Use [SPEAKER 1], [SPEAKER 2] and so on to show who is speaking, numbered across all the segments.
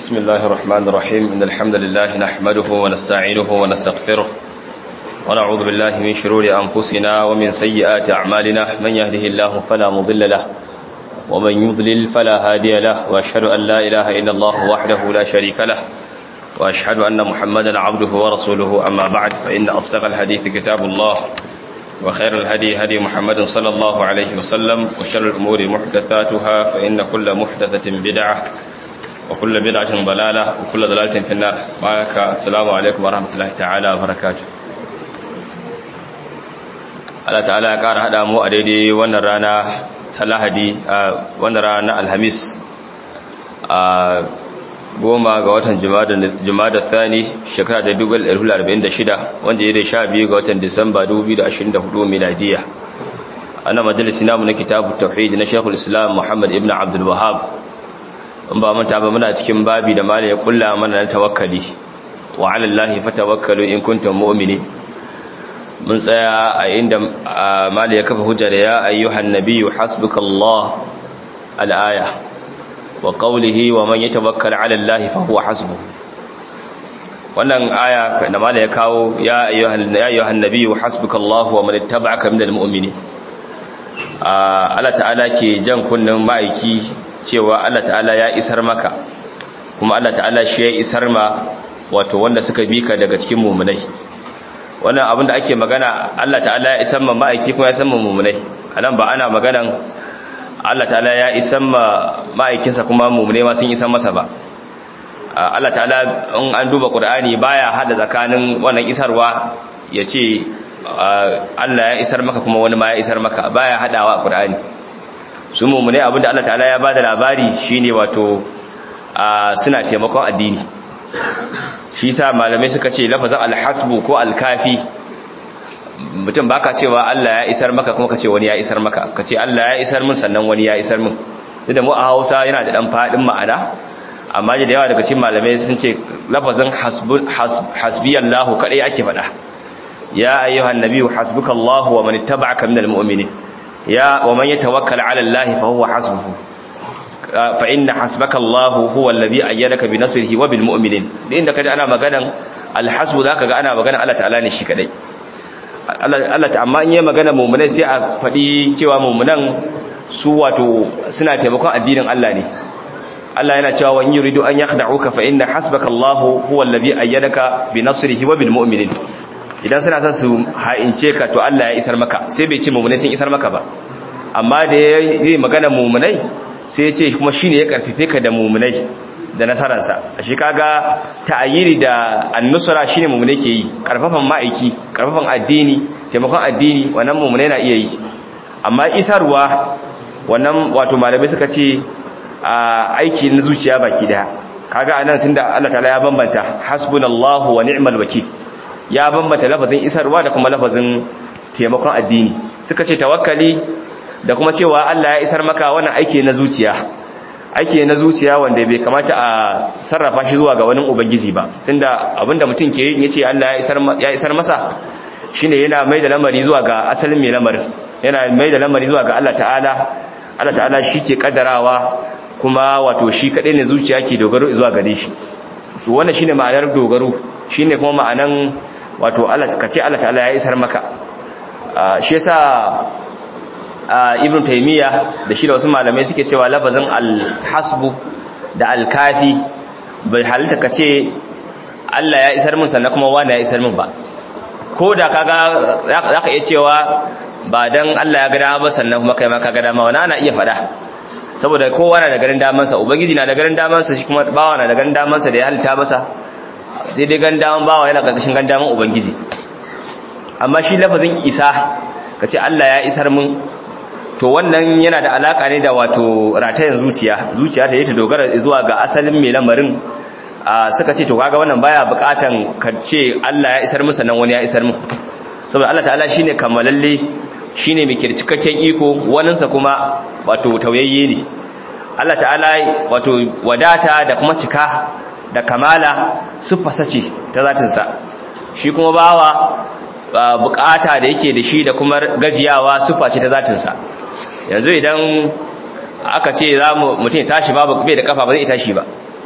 [SPEAKER 1] بسم الله الرحمن الرحيم إن الحمد لله نحمده ونستعينه ونستغفره ونعوذ بالله من شرور أنفسنا ومن سيئات أعمالنا من يهده الله فلا مضل له ومن يضلل فلا هادي له وأشهد أن لا إله إلا الله وحده لا شريك له وأشهد أن محمدا عبده ورسوله أما بعد فإن أصدق الحديث كتاب الله وخير الهدي هدي محمد صلى الله عليه وسلم وشر الأمور محدثاتها فإن كل محدثة بدعة وكل بدعة ضلالة وكل ضلالة في النار بارك السلام عليكم ورحمة الله تعالى وبركاته Allah ta'ala ya ƙara haɗa mu a daidai wannan rana ta lahadi a wannan rana alhamis a goma ga watan jumada thani shekara da 1946 wanda ya da sha biyu ga watan disamba 2024 miladiya ana majalisi namu na kitabu tauhid na shekul islam muhammad ibn abdul wahab in ba manta ba muna cikin babi da malai ya kulla mana na tawakkali wa ala allahi fatawakkalu in kuntum mu'minin mun tsaya a inda malai ya kafa hujja da ya ayyuhan nabiyyu hasbukallah al-aya wa qawlihi wa man yatawakkal 'ala Allah fa huwa hasbuh wannan aya da mala ya kawo ya ayyuhan ya ayyuhan nabiyyu hasbukallahu wa man ittaba'aka minal mu'minin Allah ta'ala ke jan kunnin ma'aiki cewa Allah ta'ala ya isar maka kuma Allah ta'ala shi ya isar ma wato wanda suka bi ka daga cikin mu'minai wannan abin da ake magana Allah ta'ala ya isar ma ma'aiki kuma ya san ma mu'minai anan ba ana maganan Allah ta'ala ya isan ma ma'aikinsa kuma mummune ma sun isan masa ba Allah ta'ala in an duba Qur'ani baya hada tsakanin wannan isarwa yace Allah ya isar maka kuma wani ma ya isar maka baya hadawa Qur'ani su mummune abinda Allah ta'ala ya bada labari shine wato suna taimakon addini shi yasa malamai suka ce lafazin al-hasbu ko al-kafi mutum baka cewa Allah ya isar maka kuma kace wani ya isar maka kace Allah ya isar min sannan wani ya isar min duk da mu a Hausa yana da dan fadin ma'ana amma da yawa daga cikin malamai sun ce lafazin hasbiyallahu kadai ake faɗa ya ayyuhan nabiyyu hasbukallahu wa man ittaba'aka minal mu'minin ya wa man yatawakkal 'ala Allah fa huwa hasbuhu fa inna hasbakallahu huwa alladhi ayyadaka bi nasrihi wa bil mu'minin inda kaje ana maganan alhasbu zaka ga ana magana Allah ta'ala ne shi kadai Allah ta amma in yi magana mummunai sai a faɗi cewa mummunan su wato suna taimakon addinin Allah ne Allah yana cewa wani yuridu an yakhda'uka fa inna hasbaka Allahu huwa allazi ayyadaka bi nasrihi wa bil mu'minin idan suna son su ha'ince ka to Allah ya isar maka sai bai ce mummunai sun isar maka ba amma da yayi magana mummunai sai ya ce kuma shine ya karfife ka da mummunai da nasararsa shi kaga ta'ayyiri da annusra shine mumune ke yi karfafan ma'aiki karfafan addini taimakon addini wannan mumune na iya yi amma isarwa wannan wato malamai suka ce a aiki na zuciya baki daya kaga anan tunda Allah ta'ala ya bambanta hasbunallahu wa ni'mal wakil ya bambanta lafazin isarwa da kuma lafazin taimakon addini suka ce tawakkali da kuma cewa Allah ya isar maka wannan aiki na zuciya ake na zuciya wanda bai kamata a sarrafa shi zuwa ga wani ubangiji ba tunda abinda mutum ke yi yace Allah ya isar masa shine yana mai da lamari zuwa ga asalin mai lamarin yana mai da lamari zuwa ga Allah ta'ala Allah ta'ala shi ke kaddarawa kuma wato shi kadai ne zuciya ke dogaro zuwa gare shi to wannan shine ma'anar dogaro shine kuma ma'anan wato Allah kace Allah ta'ala ya isar maka shi yasa ibn taymiya da shi da wasu malamai suke cewa lafazin al-hasbu da al-kafi bai halitta kace Allah ya isar min sannan kuma wani ya isar min ba ko da kaga zaka iya cewa ba dan Allah ya ga dama ba sannan kuma kai ma kaga dama wani ana iya fada saboda kowa na da garin daman sa ubangiji na da garin daman sa shi kuma bawa na da garin daman sa da ya halitta masa daidai garin daman bawa yana karkashin garin daman ubangiji amma shi lafazin isa kace Allah ya isar min to wannan yana da alaka ne da wato ratayen zuciya zuciya ta yi ta dogara zuwa ga asalin mai lamarin suka ce to kaga wannan baya bukatan ka ce Allah ya isar musu nan wani ya isar mu saboda Allah ta'ala shine kammalalle shine mai kircikakken iko waninsa kuma wato tauyayye ne Allah ta'ala wato wadata da kuma cika da kamala siffarsa ce ta zatinsa shi kuma bawa bukata da yake da shi da kuma gajiyawa siffa ce ta zatinsa yanzu idan aka ce za mu mutum ya tashi babu bai da kafa ba zai tashi ba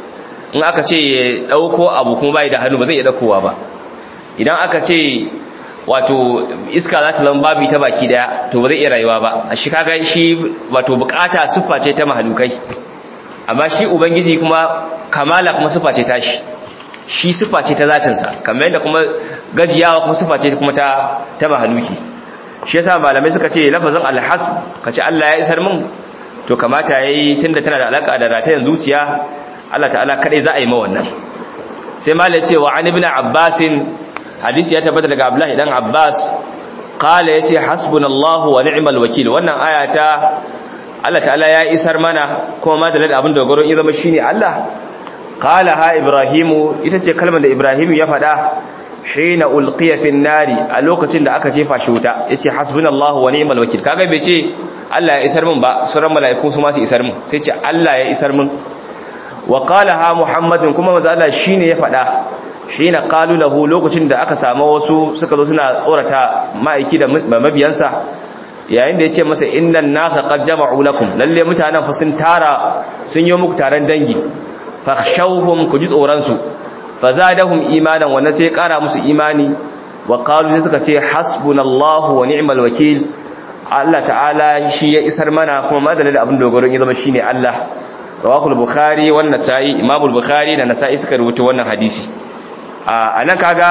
[SPEAKER 1] in aka ce ya dauko abu kuma bai da hannu ba zai iya daukowa ba idan aka ce wato iska za ta zama babu ita baki daya to ba zai iya rayuwa ba shi kaga shi wato bukata siffa ce ta mahalukai amma shi ubangiji kuma kamala kuma siffa ce ta shi shi siffa ce ta zatinsa kamar yadda kuma gajiyawa kuma siffa ce kuma ta ta mahaluki shi yasa malamai suka ce lafazin alhasb kace Allah ya isar min to kamata yayi tunda tana da alaka da ratayen zuciya Allah ta'ala kadai za a yi ma wannan sai malai ce wa an ibn abbas hadisi ya tabbata daga abdullahi dan abbas qala yace hasbunallahu wa ni'mal wakil wannan aya ta Allah ta'ala ya isar mana kuma madalin abin dogaro in zama shine Allah qala ha ibrahimu ita ce kalmar da ibrahimu ya faɗa hina ulqiya fin nari a lokacin da aka jefa shi wuta yace hasbunallahu wa ni'mal wakil kaga bai ce Allah ya isar min ba sauran mala'iku su ma su isar min sai ce Allah ya isar min wa qala ha muhammadun kuma manzo Allah shine ya faɗa hina qalu lahu lokacin da aka samu wasu suka zo suna tsorata ma'aiki da mabiyansa yayin da yace masa innan nasa qad jama'u lakum lalle mutanen fa sun tara sun yi muku taron dangi fakhshawhum ku ji tsoran su fazadahum imanan wannan sai kara musu imani wa qalu sai suka ce hasbunallahu wa ni'mal wakil Allah ta'ala shi ya isar mana kuma madalin da abin dogaron ya zama shine Allah rawahul bukhari wan nasa'i imamul bukhari da nasa'i suka rubuta wannan hadisi a nan kaga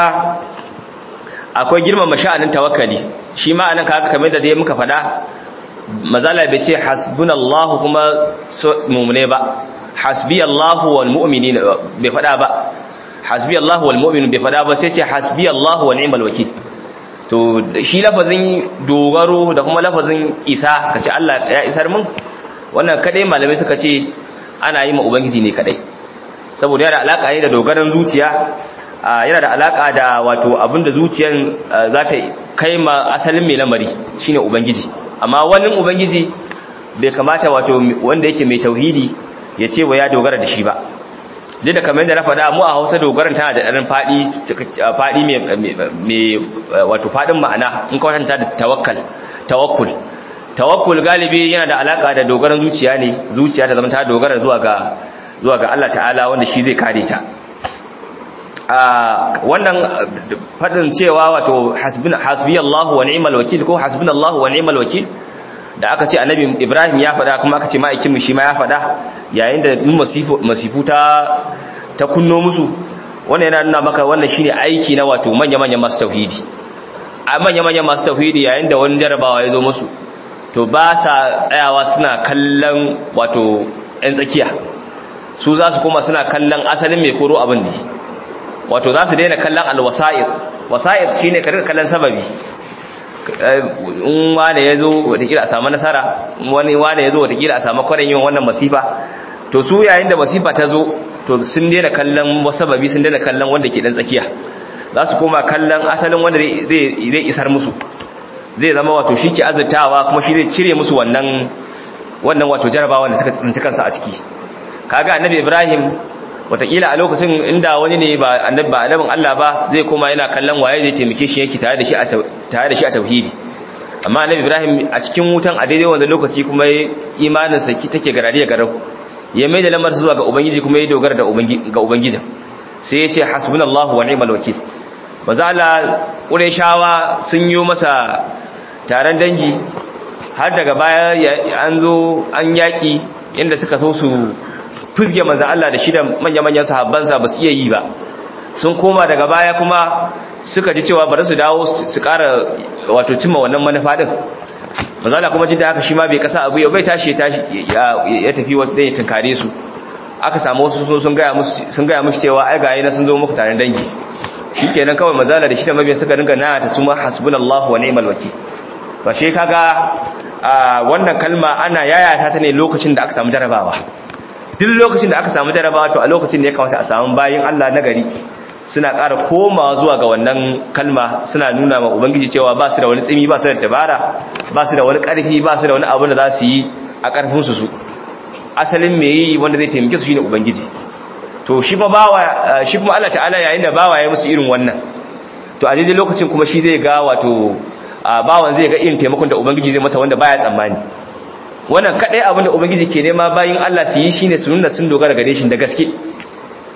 [SPEAKER 1] akwai girmama sha'anin tawakkali shi ma anan kaga kamar da dai muka faɗa mazala bai ce hasbunallahu kuma mu'mine ba hasbiyallahu wal mu'minin bai faɗa ba hasbiyallahu wal mu'minin bai faɗa ba sai ce hasbiyallahu wa ni'mal wakil to shi lafazin dogaro da kuma lafazin isa kace Allah ya isar mun wannan kadai malamai suka ce ana yi ma ubangiji ne kadai saboda yana da alaka ne da dogaran zuciya yana da alaka da wato abinda zuciyan za ta kai ma asalin mai lamari shine ubangiji amma wani ubangiji bai kamata wato wanda yake mai tauhidi ya ce wa ya dogara da shi ba duk da kamar yadda na faɗa mu a hausa dogaran tana da ɗarin faɗi faɗi mai wato faɗin ma'ana in kawatanta da tawakkal tawakkul tawakkul galibi yana da alaka da dogaran zuciya ne zuciya ta zama ta dogara zuwa ga zuwa ga Allah ta'ala wanda shi zai kare ta wannan fadin cewa wato hasbiyallahu wa ni'mal wakil ko hasbunallahu wa ni'mal wakil da aka ce annabi Ibrahim ya fada kuma aka ce ma'aikin mu shi ma ya fada yayin da masifu masifu ta ta kunno musu wannan yana nuna maka wannan shine aiki na wato manya manyan masu tauhidi a manya manyan masu tauhidi yayin da wani jarabawa ya zo musu to ba sa tsayawa suna kallon wato ɗan tsakiya su za su koma suna kallon asalin mai koro abin ne wato za su daina kallon alwasa'id wasa'id shine ka rika kallon sababi in wane ya zo watakila a samu nasara wani wane ya zo watakila a samu kwarin yin wannan masifa to su yayin da masifa ta zo to sun daina kallon sababi sun daina kallon wanda ke dan tsakiya za su koma kallon asalin wanda zai isar musu zai zama wato shi ke azurtawa kuma shi zai cire musu wannan wannan wato jarabawa da suka tsinci kansa a ciki kaga annabi ibrahim watakila a lokacin inda wani ne ba annabi ba annabin Allah ba zai koma yana kallon waye zai taimake shi yake tare da shi a tare da shi a tauhidi amma annabi Ibrahim a cikin wutan a daidai wannan lokaci kuma imanin sa take garare garau ya mai da lamar zuwa ga ubangiji kuma ya dogara da ubangiji ga ubangijin sai ya ce hasbunallahu wa ni'mal wakil manzo Allah Qurayshawa sun yi masa taron dangi har daga baya an zo an yaki inda suka so su fuzge manzan Allah da shi da manya-manyan sahabbansa ba su iya yi ba sun koma daga baya kuma suka ji cewa bari su dawo su ƙara wato cimma wannan manufa din manzan Allah kuma jin da haka shi ma bai kasa abu yau bai tashi ya tafi wanda ya tunkare su aka samu wasu sun gaya musu sun gaya musu cewa ai gaye na sun zo muku tare dangi shikenan kawai manzan Allah da shi da mabiyan suka dinga na ta suma hasbunallahu wa ni'mal wakil to she kaga wannan kalma ana yayata ta ne lokacin da aka samu jarabawa duk lokacin da aka samu jarabawa to a lokacin da ya kamata a samu bayin Allah na gari suna ƙara komawa zuwa ga wannan kalma suna nuna ma ubangiji cewa ba su da wani tsimi ba su da dabara ba su da wani ƙarfi ba su da wani abu da za su yi a ƙarfin su su asalin me yi wanda zai taimake su shine ubangiji to shi ba bawa shi kuma Allah ta'ala yayin da bawa ya musu irin wannan to a daidai lokacin kuma shi zai ga wato bawan zai ga irin taimakon da ubangiji zai masa wanda baya tsammani wannan kadai abin da ubangiji ke nema bayin Allah su yi shine su nuna sun dogara gare shi da gaske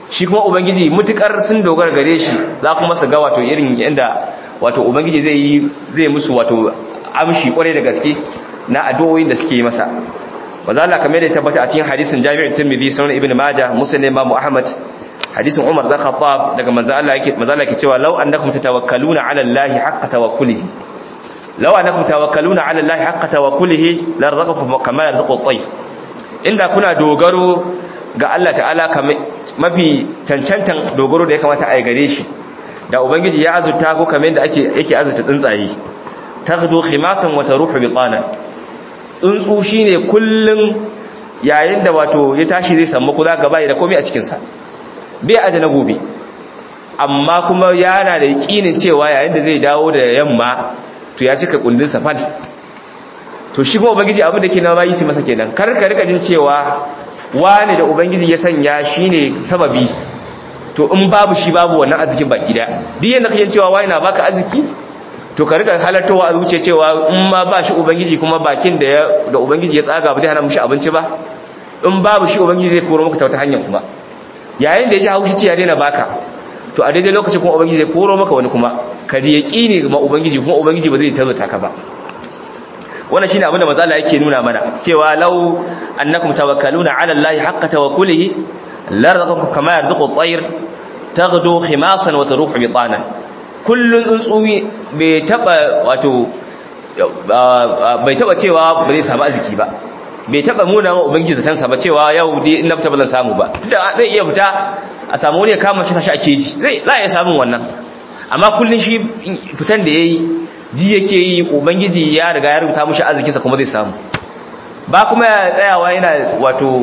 [SPEAKER 1] shi kuma ubangiji mutukar sun dogara gare shi za kuma su ga wato irin yanda wato ubangiji zai yi zai musu wato amshi kwarai da gaske na addu'o'in da suke yi masa maza Allah kamar da ya tabbata a cikin hadisin Jami'ul Tirmidhi sunan Ibn Majah Muslim Imam Ahmad hadisin Umar da Khattab daga manzo Allah yake manzo Allah yake cewa law annakum tatawakkaluna ala Allah haqqa tawakkulihi law annakum tawakkaluna ala Allah haqqa tawakkulihi la razaqakum kama yarzuqu at-tayr inda kuna dogaro ga Allah ta'ala mafi cancantan dogaro da ya kamata a yi gare shi da ubangiji ya azurta ko kamar yadda ake yake azurta tsuntsaye taghdu khimasan wa taruhu bitana tsuntsu shine kullun yayin da wato ya tashi zai samu kula gaba da komai a cikin sa bai aje na gobe amma kuma yana da yakinin cewa yayin da zai dawo da yamma to ya cika kundin sa fal to shi kuma ubangiji abin da ke na bayi su masa kenan kar ka rika jin cewa wani da ubangiji ya sanya shine sababi to in babu shi babu wannan arzikin baki da duk yanda kake cewa wani na baka arziki to ka rika halartowa a zuciya cewa in ma ba shi ubangiji kuma bakin da ya da ubangiji ya tsaga ba zai hana mushi abinci ba in babu shi ubangiji zai koro maka ta wata hanyar kuma yayin da ya ji haushi ce ya daina baka to a daidai lokacin kuma ubangiji zai koro maka wani kuma ka ji yaqini ma ubangiji kuma ubangiji ba zai tazata ka ba wannan shine abin da matsala yake nuna mana cewa law annakum tawakkaluna ala allahi haqqa tawakkulihi larzaqakum kama yarzuqu at-tayr taghdu khimasan wa taruhu bitana kullun tsuntsuwi bai taba wato bai taba cewa ba zai samu arziki ba bai taba muna ma ubangiji zatan sa ba cewa yau dai in na fita ba zan samu ba da zai iya fita a samu wani ya kama shi tashi a keji zai za a iya samun wannan amma kullun shi fitan da yayi ji yake yi ubangiji ya riga ya rubuta mushi arzikinsa kuma zai samu ba kuma ya tsayawa yana wato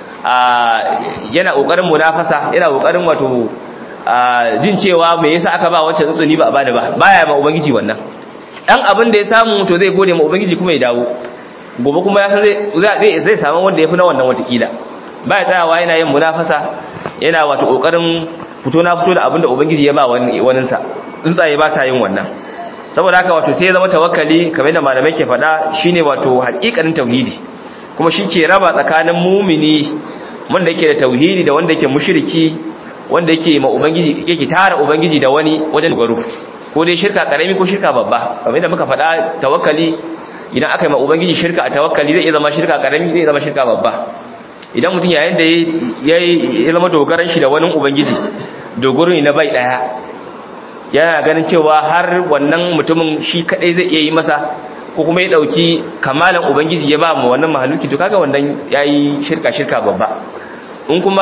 [SPEAKER 1] yana kokarin munafasa yana kokarin wato jin cewa me yasa aka ba wancan tsutsuni ba a bada ba baya ma ubangiji wannan dan abin da ya samu to zai gode ma ubangiji kuma ya dawo gobe kuma ya zai zai samu wanda yafi na wannan watakila baya tsayawa yana yin munafasa yana wato kokarin fito na fito da abin da ubangiji ya ba wani waninsa tsuntsaye ba sa yin wannan saboda haka wato sai ya zama tawakkali kamar da malamai ke faɗa shine wato haƙiƙanin tauhidi kuma shi ke raba tsakanin mumini wanda yake da tauhidi da wanda yake mushriki wanda yake ma ubangiji yake tara ubangiji da wani wajen dogaro ko dai shirka karami ko shirka babba kamar da muka faɗa tawakkali idan aka yi ma ubangiji shirka a tawakkali zai iya zama shirka karami zai zama shirka babba idan mutum yayin da ya zama dogaran shi da wani ubangiji dogaro ne na bai daya yana ganin cewa har wannan mutumin shi kadai zai iya yi masa ko kuma ya dauki kamalan ubangiji ya ba mu wannan mahaluki to kaga wannan yayi shirka shirka babba in kuma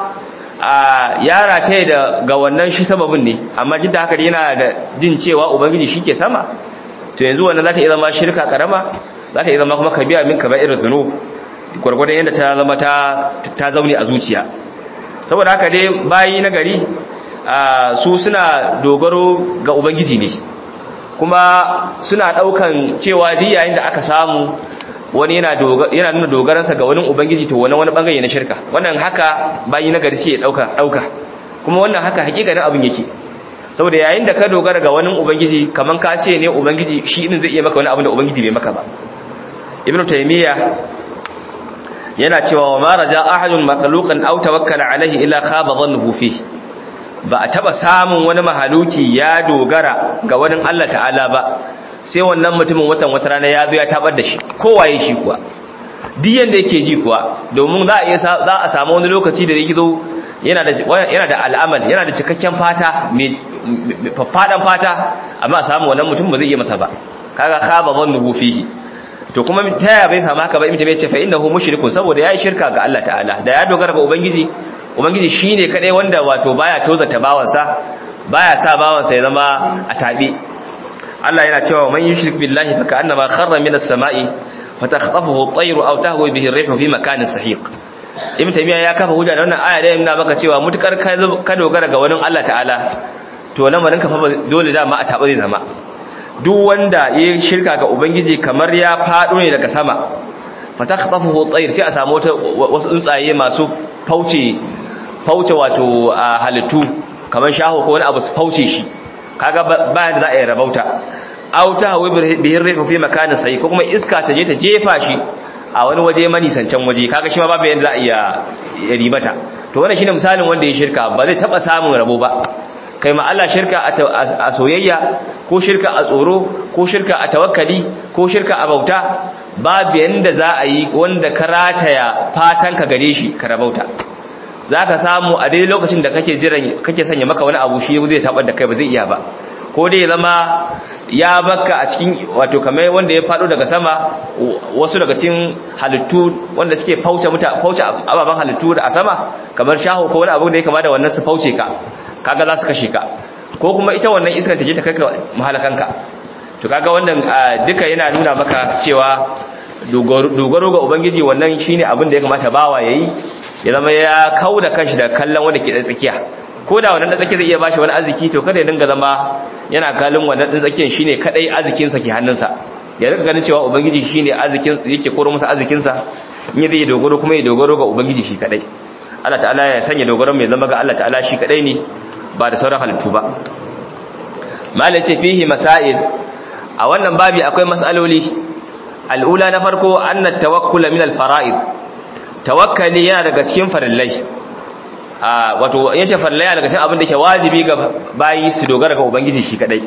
[SPEAKER 1] a yara ta da ga wannan shi sababin ne amma jin da haka yana da jin cewa ubangiji shi ke sama to yanzu wannan za ta iya zama shirka karama za ta iya zama kuma kabiya min kaba irin zunub gwargwadon yadda ta zama ta zaune a zuciya saboda haka dai bayi na gari su suna dogaro ga ubangiji ne kuma suna daukan cewa duk yayin da aka samu wani yana yana nuna dogaransa ga wani ubangiji to wani wani bangare na shirka wannan haka bayi na gari sai ya dauka dauka kuma wannan haka hakikanin abin yake saboda yayin da ka dogara ga wani ubangiji kaman ka ce ne ubangiji shi din zai iya maka wani abin da ubangiji bai maka ba ibnu taymiya yana cewa wa ma raja ahadun makhluqan aw tawakkala alaihi illa khaba dhannuhu fihi ba a taba samun wani mahaluki ya dogara ga wani Allah ta'ala ba sai wannan mutumin watan wata rana ya zo ya tabar da shi kowaye shi kuwa duk yanda yake ji kuwa domin za a iya za a samu wani lokaci da yake zo yana da yana da al'amal yana da cikakken fata mai faffadan fata amma a samu wannan mutum ba zai iya masa ba kaga khaba dhannuhu fihi to kuma ta yaya bai samu haka ba imta bai ce fa innahu mushrikun saboda yayi shirka ga Allah ta'ala da ya dogara ga ubangiji ubangiji shine kadai wanda wato baya tozata bawansa baya sa bawansa ya zama a tabi Allah yana cewa man yushrik billahi fa ka'annama kharra minas sama'i fatakhtafuhu at-tayru aw tahwi bihi ar-rihu fi makanin sahiq ibn taymiya ya kafa hujja da wannan aya da yana maka cewa mutukar ka dogara ga wani Allah ta'ala to lamarin ka fa dole da ma a tabi zai zama duk wanda ya shirka ga ubangiji kamar ya fado ne daga sama fatakhtafuhu at-tayr sai a samu wasu tsuntsaye masu fauce fauce wato halittu kamar shaho ko wani abu su fauce shi kaga bayan da za a yi rabauta aw ta hawi bihin rihu fi makanin sai ko kuma iska ta je ta jefa shi a wani waje manisancan waje kaga shi ma babu yanda za a iya ribata to wannan shine misalin wanda ya shirka ba zai taba samun rabo ba kai ma Allah shirka a soyayya ko shirka a tsoro ko shirka a tawakkali ko shirka a bauta babu yanda za a yi wanda ka rataya fatan ka gare shi ka rabauta zaka samu a daidai lokacin da kake jiran kake sanya maka wani abu shi zai tabar da kai ba zai iya ba ko dai zama ya baka a cikin wato kamar wanda ya fado daga sama wasu daga cikin halittu wanda suke fauce muta fauce ababan halittu da a sama kamar shaho ko wani abu da ya kama da wannan su fauce ka kaga za su kashe ka ko kuma ita wannan iskar ta je ta kai ka mahalakanka to kaga wannan duka yana nuna maka cewa dogaro ga ubangiji wannan shine abin da ya kamata bawa yayi ya zama ya kauda kanshi da kallon wanda ke tsakiya ko da wannan tsakiya zai iya bashi wani arziki to kada ya dinga zama yana kallon wannan din tsakiyar shine kadai arzikin sa ke hannunsa ya rika ganin cewa ubangiji shine arzikin yake koro masa arzikin sa in zai dogaro kuma ya dogaro ga ubangiji shi kadai Allah ta'ala ya sanya dogaron mai zama ga Allah ta'ala shi kadai ne ba da sauran halittu ba malace fihi masail a wannan babi akwai mas'aloli al'ula na farko anna tawakkula min al-fara'id tawakkali yana daga cikin farillai a wato yace farillai yana daga cikin abin da ke wajibi ga bayi su dogara ga ubangiji shi kadai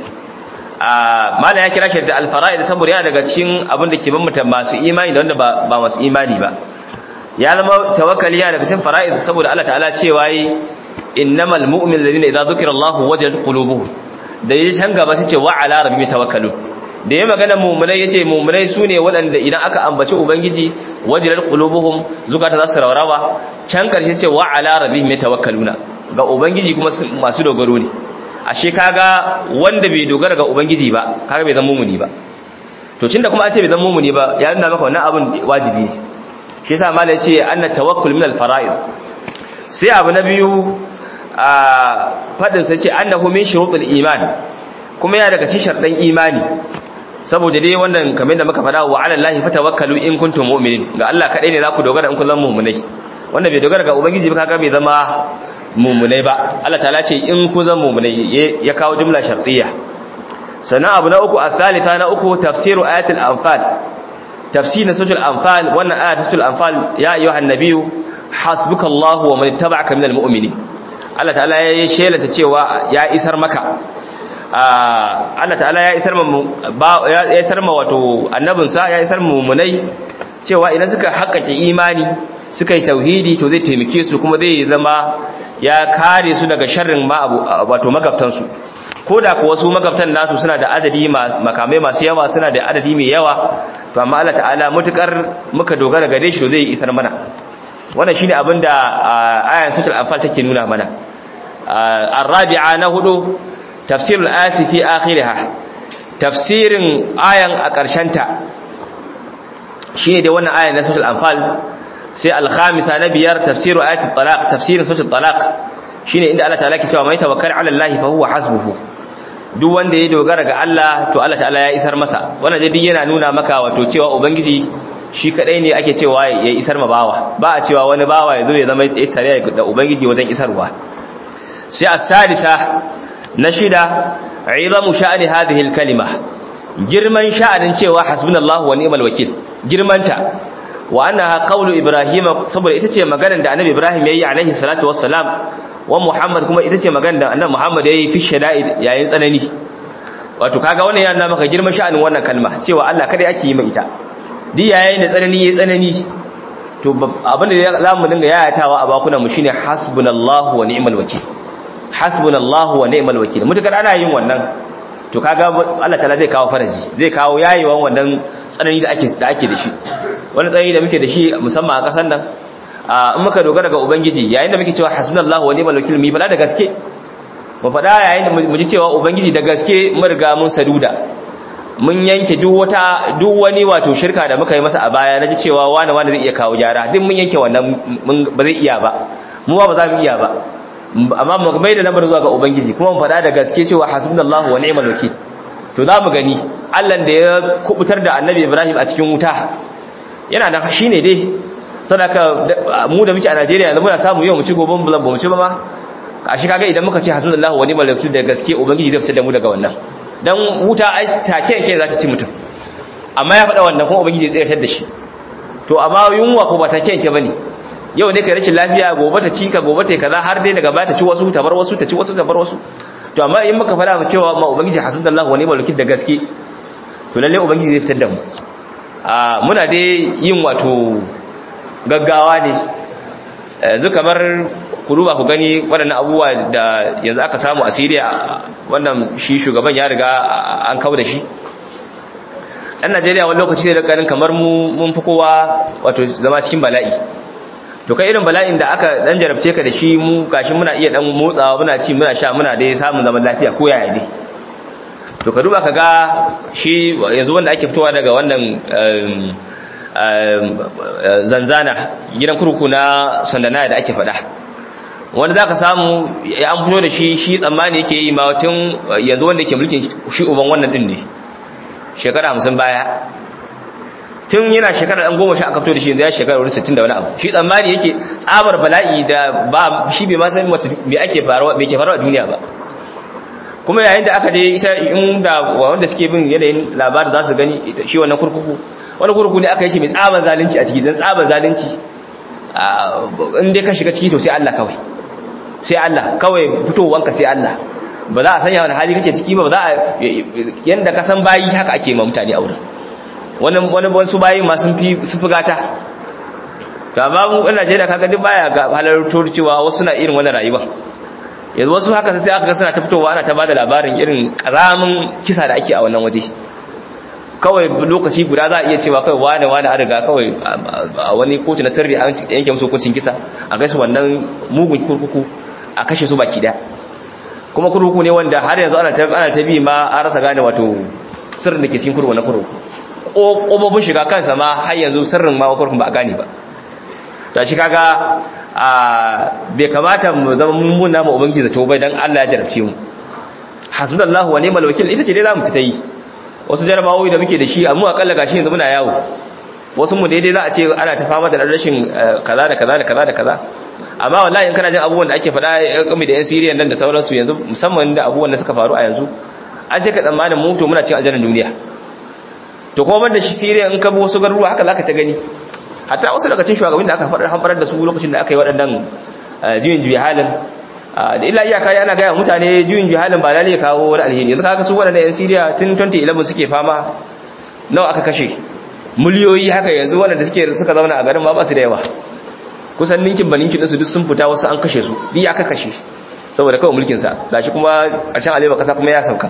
[SPEAKER 1] a mala ya kira shi da al-fara'id saboda yana daga cikin abin da ke bambanta masu imani da wanda ba masu imani ba ya zama tawakkali yana daga cikin fara'id saboda Allah ta'ala cewa yi innamal mu'min alladhina idza dhukira Allahu wajadat qulubuhum da yaji can gaba sai ce wa ala rabbihim tawakkalun da yayi magana mu'minai yace mu'minai sune waɗanda idan aka ambaci ubangiji wajadat qulubuhum zukata za su raurawa can karshe ce wa ala rabbihim tawakkaluna ga ubangiji kuma masu dogaro ne ashe kaga wanda bai dogara ga ubangiji ba kaga bai zama mu'mini ba to tunda kuma an ce bai zama mu'mini ba ya nuna maka wannan abin wajibi ne shi yasa malai ce anna tawakkul min al-fara'id sai abu na biyu a fadin sai ce annahu min shurutul iman kuma ya daga cikin sharɗan imani saboda dai wannan kamar da muka faɗa wa ala allahi fatawakkalu in kuntum mu'minin ga Allah kadai ne za ku dogara in kun zama mu'minai wanda bai dogara ga ubangiji ba kaga bai zama mu'minai ba Allah ta'ala ce in kun zama mu'minai ya kawo jumla shartiyya sannan abu na uku athalitha na uku tafsiru ayatul anfal tafsirin suratul anfal wannan ayatul anfal ya ayyuhan nabiyyu hasbukallahu wa man ittaba'aka minal mu'minin Allah ta'ala ya shelata cewa ya isar maka Allah ta'ala ya isar ma ya isar ma wato annabinsa ya isar mu'minai cewa idan suka haƙƙaƙe imani suka yi tauhidi to zai taimake su kuma zai zama ya kare su daga sharrin ma wato magabtansu ko da kuwa su magabtan nasu suna da adadi makamai masu yawa suna da adadi mai yawa to amma Allah ta'ala mutukar muka dogara gare shi to zai isar mana wannan shine abin da ayan suratul anfal take nuna mana arabi'a na hudu tafsirul ayati fi akhiriha tafsirin ayan a ƙarshen ta shine dai wannan ayan na suratul anfal sai al-khamisa na biyar tafsiru ayati talaq tafsirin suratul talaq shine inda Allah ta'ala ke cewa mai tawakkal 'ala Allah fa huwa hasbuhu duk wanda ya dogara ga Allah to Allah ta'ala ya isar masa wannan dai yana nuna maka wato cewa ubangiji shi kadai ne ake cewa ya isar ma bawa ba a cewa wani bawa ya zo ya zama tare da ubangiji wajen isarwa sai as-sadisa na shida izamu sha'ani hadhihi al-kalima girman sha'anin cewa hasbunallahu wa ni'mal wakil girmanta wa annaha qawlu ibrahima saboda ita ce maganar da annabi ibrahim yayi alaihi salatu wassalam wa muhammad kuma ita ce maganar da annabi muhammad yayi fi shada'id yayin tsanani wato kaga wannan yana maka girman sha'anin wannan kalma cewa Allah kada ake yi mai ita di yayin da tsanani yayi tsanani to abin da za mu dinga yayatawa a bakunan mu shine hasbunallahu wa ni'mal wakil hasbunallahu wa ni'mal wakil mutakar ana yin wannan to kaga Allah ta'ala zai kawo faraji zai kawo yayewan wannan tsanani da ake da ake da shi wani tsanani da muke da shi musamman a kasan nan in muka dogara ga ubangiji yayin da muke cewa hasbunallahu wa ni'mal wakil mu fada da gaske mu fada yayin da mu ji cewa ubangiji da gaske mun riga mun saduda mun yanke duk wata duk wani wato shirka da muka yi masa a baya naji cewa wani wani zai iya kawo gyara duk mun yanke wannan ba zai iya ba mu ba za mu iya ba amma mu mai da lamar zuwa ga ubangiji kuma mu faɗa da gaske cewa hasbunallahu wa ni'mal wakil to za mu gani Allah da ya kubutar da Annabi Ibrahim a cikin wuta yana nan shine dai sadaka mu da muke a Najeriya yanzu muna samu yau mu ci gobe mu ba mu ci ba ma kashi kaga idan muka ce hasbunallahu wa ni'mal wakil da gaske ubangiji zai fitar da mu daga wannan dan wuta ai take yake za ta ci mutum amma ya faɗa wannan kuma ubangiji zai tsayar da shi to amma yunwa ko ba take yake bane yau ne kai rashin lafiya gobe ta ci ka gobe ta kaza har dai daga baya ta ci wasu ta bar wasu ta ci wasu ta bar wasu to amma in muka fada cewa ma ubangiji hasbunallahu wa ni'mal wakil da gaske to lalle ubangiji zai fitar da mu a muna dai yin wato gaggawa ne yanzu kamar ku duba ku gani waɗannan abubuwa da yanzu aka samu a Syria wannan shi shugaban ya riga an kawo da shi ɗan Najeriya wani lokaci sai da ganin kamar mu mun fi kowa wato zama cikin bala'i to kai irin bala'in da aka dan jarabce ka da shi mu gashi muna iya dan motsawa muna ci muna sha muna dai samun zaman lafiya ko yaya dai to ka duba ka ga shi yanzu wanda ake fitowa daga wannan zanzana gidan kurku na sandana da ake faɗa wanda za ka samu ya an fito da shi shi tsammani yake yi mawatun yanzu wanda ke mulkin shi uban wannan din ne shekara hamsin baya tun yana shekara ɗan goma sha aka fito da shi yanzu ya shekara wani sittin da wani abu shi tsammani yake tsabar bala'i da ba shi bai ma san me ake faruwa me ke faruwa a duniya ba kuma yayin da aka je ita inda wanda suke bin yanayin labarin za su gani shi wannan kurkuku wani kurkuku ne aka yi shi mai tsaban zalunci a ciki don tsaban zalunci in dai ka shiga ciki to sai Allah kawai sai Allah kawai fitowanka sai Allah ba za a sanya wani hali kake ciki ba za a yanda ka san bayi haka ake ma mutane a wurin wani wani wasu bayi ma sun fi sun fi gata to amma mu in Najeriya kaga duk baya ga halartar cewa wasu na irin wannan rayuwa yanzu wasu haka sai aka ga suna ta fitowa ana ta bada labarin irin kazamin kisa da ake a wannan waje kawai lokaci guda za a iya cewa kai wane wane an riga kawai a wani kotu na sirri an yanke musu hukuncin kisa a kai su wannan mugun kurkuku a kashe su baki da kuma kurkuku ne wanda har yanzu ana ta ana ta bi ma an rasa gane wato sirrin da ke cikin kurkuku na kurkuku ƙofofin shiga kansa ma har yanzu sirrin ma kurkukun ba a gane ba ta shi kaga a bai kamata mu zama mummuna ma ubangiji zato bai dan Allah ya jarabce mu hasbunallahu wa ni'mal wakil ita ce dai zamu ta yi wasu jarabawoyi da muke da shi amma akalla gashi yanzu muna yawo wasu mu daidai za a ce ana ta fama da rashin kaza da kaza da kaza da kaza amma wallahi in kana jin abubuwan da ake faɗa game da yan Syria nan da sauransu yanzu musamman da abubuwan da suka faru a yanzu an ce ka tsammanin mu to muna cikin aljannar duniya to kuma banda shi Syria in ka bi wasu garuruwa haka zaka ta gani hatta wasu daga cikin shugabannin da aka faɗa hanfarar da su lokacin da aka yi waɗannan juyin juyi halin da illa iyaka yana gaya mutane juyin jihalin ba lalle kawo wani alheri yanzu kaga su waɗanda yan Syria tun 2011 suke fama nawa aka kashe miliyoyi haka yanzu waɗanda suke suka zauna a garin ma ba su da yawa kusan ninkin ba ninkin su duk sun fita wasu an kashe su duk aka kashe saboda kawai mulkin sa gashi kuma ƙarshen alewa kasa kuma ya sauka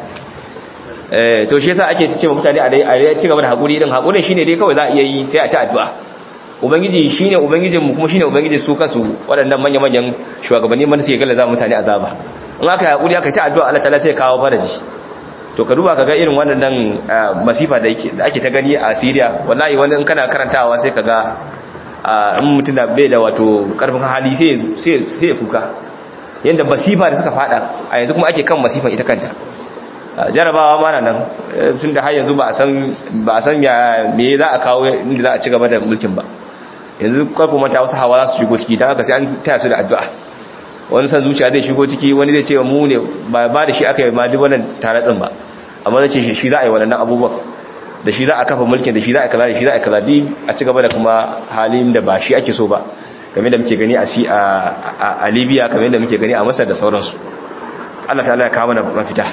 [SPEAKER 1] eh to shi yasa ake ce mutane a dai a ci gaba da hakuri din hakurin shine dai kawai za a iya yi sai a ta addu'a ubangiji shine ubangijinmu kuma shine ubangijin su kasu waɗannan manya-manyan shugabanni man suke gallaza mutane azaba in aka yi hakuri aka ta addu'a Allah ta'ala sai kawo faraji to ka duba kaga irin wannan masifa da yake da ake ta gani a Syria wallahi wani in kana karantawa sai kaga in mutum da bai da wato karfin hali sai sai sai kuka yanda masifa da suka fada a yanzu kuma ake kan masifan ita kanta jarabawa mana nan tun da har yanzu ba a san ba a san ya me za a kawo inda za a ci gaba da mulkin ba yanzu kwarfin mata wasu hawa za su shigo ciki ta haka sai an taya su da addu'a wani san zuciya zai shigo ciki wani zai ce mu ne ba ba da shi aka yi ma duk wannan taratsin ba amma zai ce shi za a yi waɗannan abubuwan da shi za a kafa mulkin da shi za a kaza da shi za a kaza di a ci gaba da kuma halin da ba shi ake so ba kamar da muke gani a si a libya kamar da muke gani a masar da sauransu allah ta ya kawo mana mafita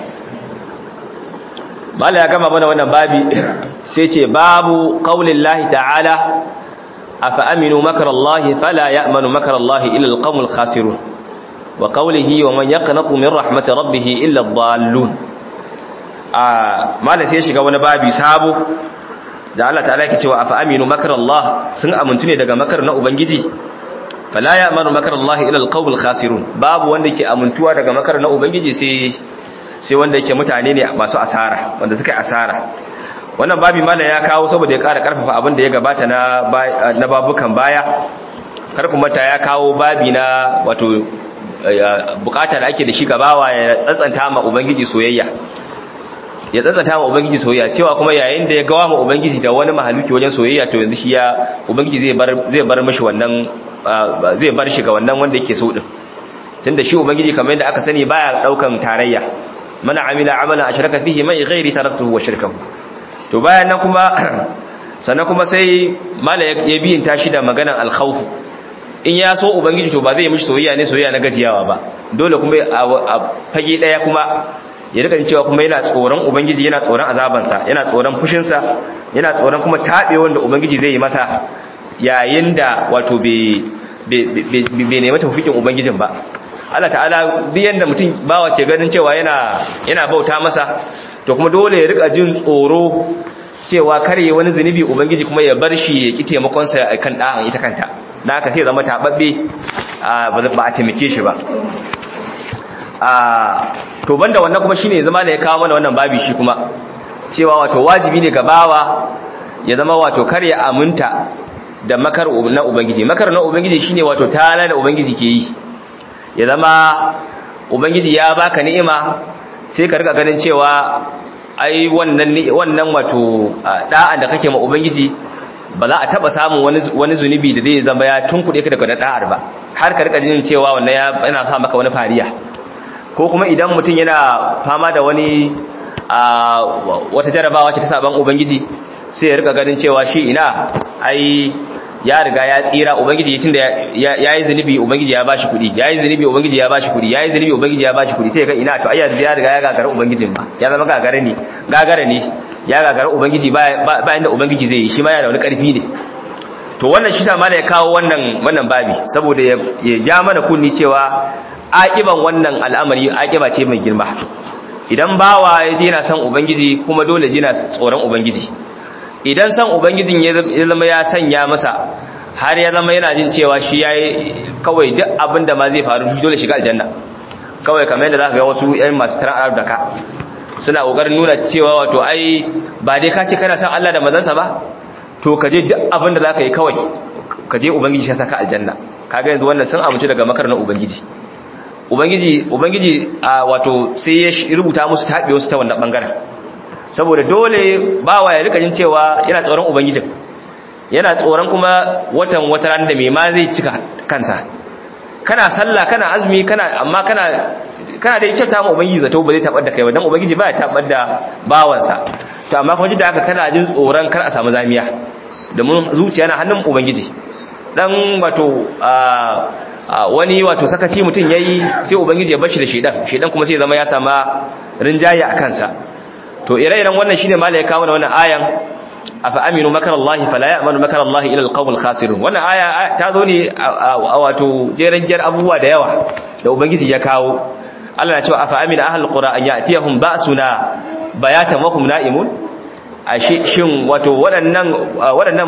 [SPEAKER 1] mala ya gama mana wannan babi sai ce babu qaulin lahi ta'ala afa aminu makar allahi fala ya'manu makar allahi illa alqawmul khasirun wa qawlihi wa man yaqnatu min rahmati rabbih illa ad-dallun a mala sai shiga wani babi sabo da Allah ta'ala yake cewa afa aminu makar allah sun amuntu ne daga makar na ubangiji fala ya'manu makar allahi illa alqawmul khasirun babu wanda ke amuntuwa daga makar na ubangiji sai sai wanda yake mutane ne masu asara wanda suka yi asara wannan babi mana ya kawo saboda ya ƙara ƙarfafa abin da ya gabata na na babukan baya kar kuma ta ya kawo babi na wato bukata da ake da shi gabawa ya tsantsanta ma ubangiji soyayya ya tsantsanta ma ubangiji soyayya cewa kuma yayin da ya gawa ma ubangiji da wani mahaluki wajen soyayya to yanzu shi ya ubangiji zai bar zai bar mishi wannan zai bar shi ga wannan wanda yake so din tunda shi ubangiji kamar yadda aka sani baya daukan tarayya mana amila amalan ashraka fihi mai ghairi taraktuhu wa shirkahu to bayan nan kuma sannan kuma sai mala ya biyin tashi da maganan al-khawf in ya so ubangiji to ba zai mishi soyayya ne soyayya na gajiyawa ba dole kuma a fage daya kuma ya rika cewa kuma yana tsoron ubangiji yana tsoron azabansa yana tsoron fushinsa yana tsoron kuma taɓe wanda ubangiji zai yi masa yayin da wato bai nemi tafikin ubangijin ba Allah ta'ala duk yanda mutum bawa ke ganin cewa yana yana bauta masa to kuma dole ya rika jin tsoro cewa kare wani zunubi ubangiji kuma ya bar shi ya ki taimakon sa kan da'an ita kanta dan haka sai zama tababbe ba a taimake shi ba to banda wannan kuma shine zama da ya kawo mana wannan babi shi kuma cewa wato wajibi ne ga bawa ya zama wato kar ya aminta da makar na ubangiji makar na ubangiji shine wato tana da ubangiji ke yi ya zama ubangiji ya baka ni'ima sai ka rika ganin cewa ai wannan wannan wato da'an da kake ma ubangiji ba za a taba samun wani wani zunubi da zai zama ya tunkuɗe ka daga da'ar ba har ka rika jin cewa wannan yana sa maka wani fariya ko kuma idan mutum yana fama da wani wata jarabawa ce ta saban ubangiji sai ya rika ganin cewa shi ina ai ya riga ya tsira ubangiji tunda ya yi zunubi ubangiji ya bashi kuɗi ya yi zunubi ubangiji ya bashi kuɗi ya yi zunubi ubangiji ya bashi kuɗi sai ga ina to ai ya riga ya gagara ubangijin ba ya zama gagara ne gagara ne ya gagara ubangiji ba inda ubangiji zai yi shi ma yana da wani ƙarfi ne to wannan shi ta mana ya kawo wannan wannan babi saboda ya ja mana kunni cewa aƙiban wannan al'amari aƙiba ce mai girma idan bawa ya je yana son ubangiji kuma dole je yana tsoron ubangiji idan son ubangijin ya zama ya sanya masa har ya zama yana jin cewa shi ya yi kawai duk abin da ma zai faru dole shiga aljanna kawai kamar yadda za ka ga wasu yan masu tarar da ka suna ƙoƙarin nuna cewa wato ai ba dai ka ce kana son Allah da mazansa ba to ka je duk abin da za ka yi kawai ka je ubangiji ya saka aljanna kaga yanzu wannan sun amince daga makar na ubangiji ubangiji ubangiji a wato sai ya rubuta musu taɓe wasu ta wannan bangaren saboda dole bawa ya rika jin cewa yana tsoron ubangijin yana tsoron kuma watan wata ran da mai ma zai cika kansa kana sallah kana azumi kana amma kana kana da kyauta ma ubangiji zato ba zai tabar da kai ba dan ubangiji ba ya tabar da bawansa to amma kuma da haka kana jin tsoron kar a samu zamiya domin zuciya na hannun ubangiji dan wato wani wato sakaci mutum yayi sai ubangiji ya bashi da shedan shedan kuma sai zama ya sama rinjaye a kansa to ire-iren wannan shine mala ya kawo wannan ayan afa aminu makar Allah fala ya'manu makar Allah ila alqawmil khasirun wannan aya ta zo ne a wato jeren jar abubuwa da yawa da ubangiji ya kawo Allah na cewa afa amina ahlul qura an ya'tiyahum ba'suna bayatan wa hum na'imun a shin wato waɗannan waɗannan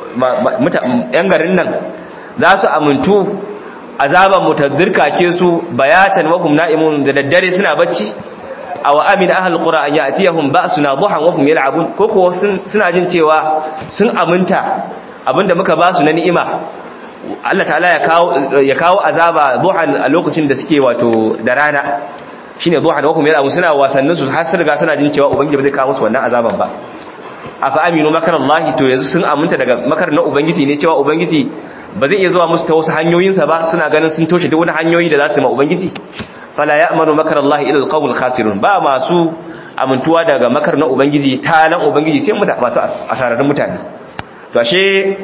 [SPEAKER 1] yan garin nan za su amuntu azaban mutadzirka ke su bayatan wa hum na'imun da daddare suna bacci aw amina ahlul qura an ya'tiyahum ba'suna duhan wa hum yal'abun ko ko suna jin cewa sun aminta abinda muka ba su na ni'ima Allah ta'ala ya kawo ya kawo azaba duhan a lokacin da suke wato da rana shine duhan wa hum yal'abun suna wasannin su har sun riga suna jin cewa ubangiji ba zai kawo musu wannan azaban ba afa aminu makarallahi to yanzu sun aminta daga makar na ubangiji ne cewa ubangiji ba zai iya zuwa musu ta wasu hanyoyinsa ba suna ganin sun toshe duk wani hanyoyi da za su yi ma ubangiji fala ya'manu makarallahi ila alqawmil khasirun ba masu amintuwa daga makar na ubangiji talan ubangiji sai muta masu asararrun mutane to ashe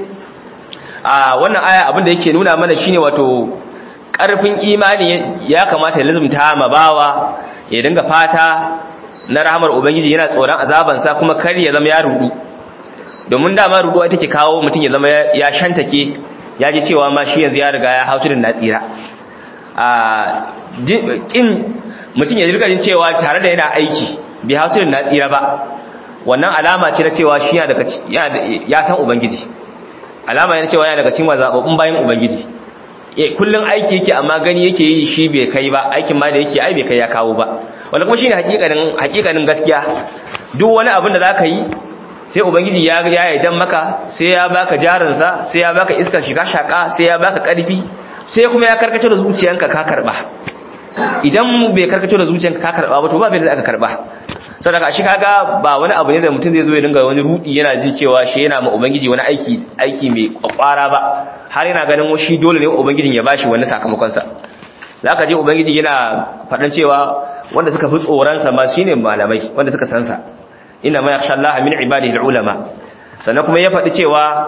[SPEAKER 1] a wannan aya abin da yake nuna mana shine wato karfin imani ya kamata ya lazumta ma bawa ya dinga fata na rahamar ubangiji yana tsoron azabansa kuma kar ya zama ya rudu domin dama ruduwa ita ke kawo mutum ya zama ya shantake ya ji cewa ma shi yanzu ya riga ya hautu da na tsira a kin mutum ya riga jin cewa tare da yana aiki bai hautu da na tsira ba wannan alama ce na cewa shi ya san ubangiji alama yana cewa yana daga cikin zababbun bayan ubangiji e kullun aiki yake amma gani yake yi shi bai kai ba aikin ma da yake ai bai kai ya kawo ba wanda kuma shine hakikanin hakikanin gaskiya duk wani abin da zaka yi sai ubangiji ya ya yarda maka sai ya baka jarinsa sai ya baka iskar shiga shaka sai ya baka karfi sai kuma ya karkace da zuciyanka ka karba idan bai karkace da zuciyanka ka karba ba to ba bai da aka karba saboda shi kaga ba wani abu ne da mutum zai zo ya dinga wani rudi yana jin cewa shi yana ma ubangiji wani aiki aiki mai kwakwara ba har yana ganin shi dole ne ubangijin ya bashi wani sakamakon sa zaka je ubangiji yana faɗan cewa wanda suka fi tsoron sa ma shine malamai wanda suka san sa inna ma yakhsha Allah min ibadihi ulama sannan kuma ya faɗi cewa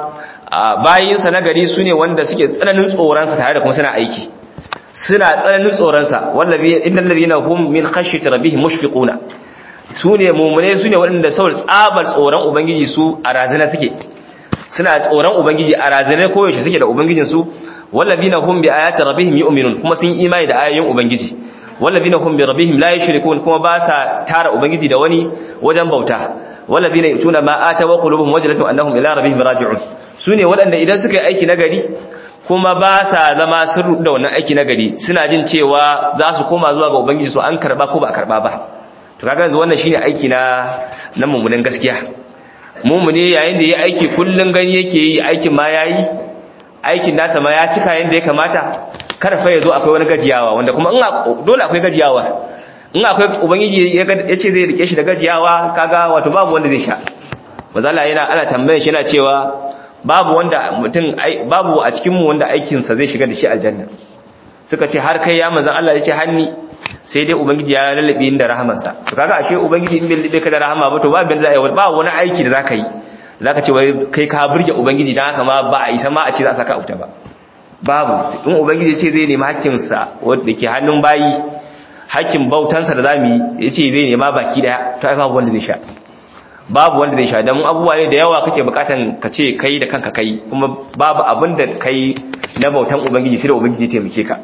[SPEAKER 1] bayinsa na gari su ne wanda suke tsananin tsoronsa tare da kuma suna aiki suna tsananin tsoronsa wallabi innal ladina hum min khashyati rabbihim mushfiquna su ne mummune su ne waɗanda saboda tsabar tsoron ubangiji su a razana suke suna tsoron ubangiji a razana koyaushe suke da ubangijinsu wallabina hum bi ayati rabbihim yu'minun kuma sun imani da ayoyin ubangiji wallabina hum bi rabbihim la yushrikun kuma ba sa tara ubangiji da wani wajen bauta wallabina yutuna ma atawa qulubuhum wajlatun annahum ila rabbihim raji'un sune waɗanda idan suka yi aiki nagari kuma ba sa zama sun da wannan aiki nagari suna jin cewa za su koma zuwa ga ubangiji su an karba ko ba a karba ba to kaga yanzu wannan shine aiki na na mummunan gaskiya mummune yayin da yayi aiki kullun gani yake yi aikin ma yayi aikin nasa ma ya cika yanda ya kamata kada fa yazo akwai wani gajiyawa wanda kuma in dole akwai gajiyawa in akwai ubangiji ya ce zai rike shi da gajiyawa kaga wato babu wanda zai sha mazala yana ana tambayar shi yana cewa babu wanda mutum babu a cikin mu wanda aikin sa zai shiga da shi aljanna suka ce har kai ya manzon Allah ya ce hanni sai dai ubangiji ya lallabe inda rahamarsa to kaga ashe ubangiji in bai lallabe ka da rahama ba to ba bin zai ba wani aiki da zaka yi zaka ce wai kai ka burge ubangiji dan haka ma ba a isa ma a ce za a saka auta ba babu in ubangiji ce zai nemi hakkin sa wanda ke hannun bayi hakkin bautan sa da zamu yi yace zai nema baki daya to ai babu wanda zai sha babu wanda zai sha dan abubuwa ne da yawa kake bukatan ka ce kai da kanka kai kuma babu abin da kai na bautan ubangiji sai da ubangiji ya taimake ka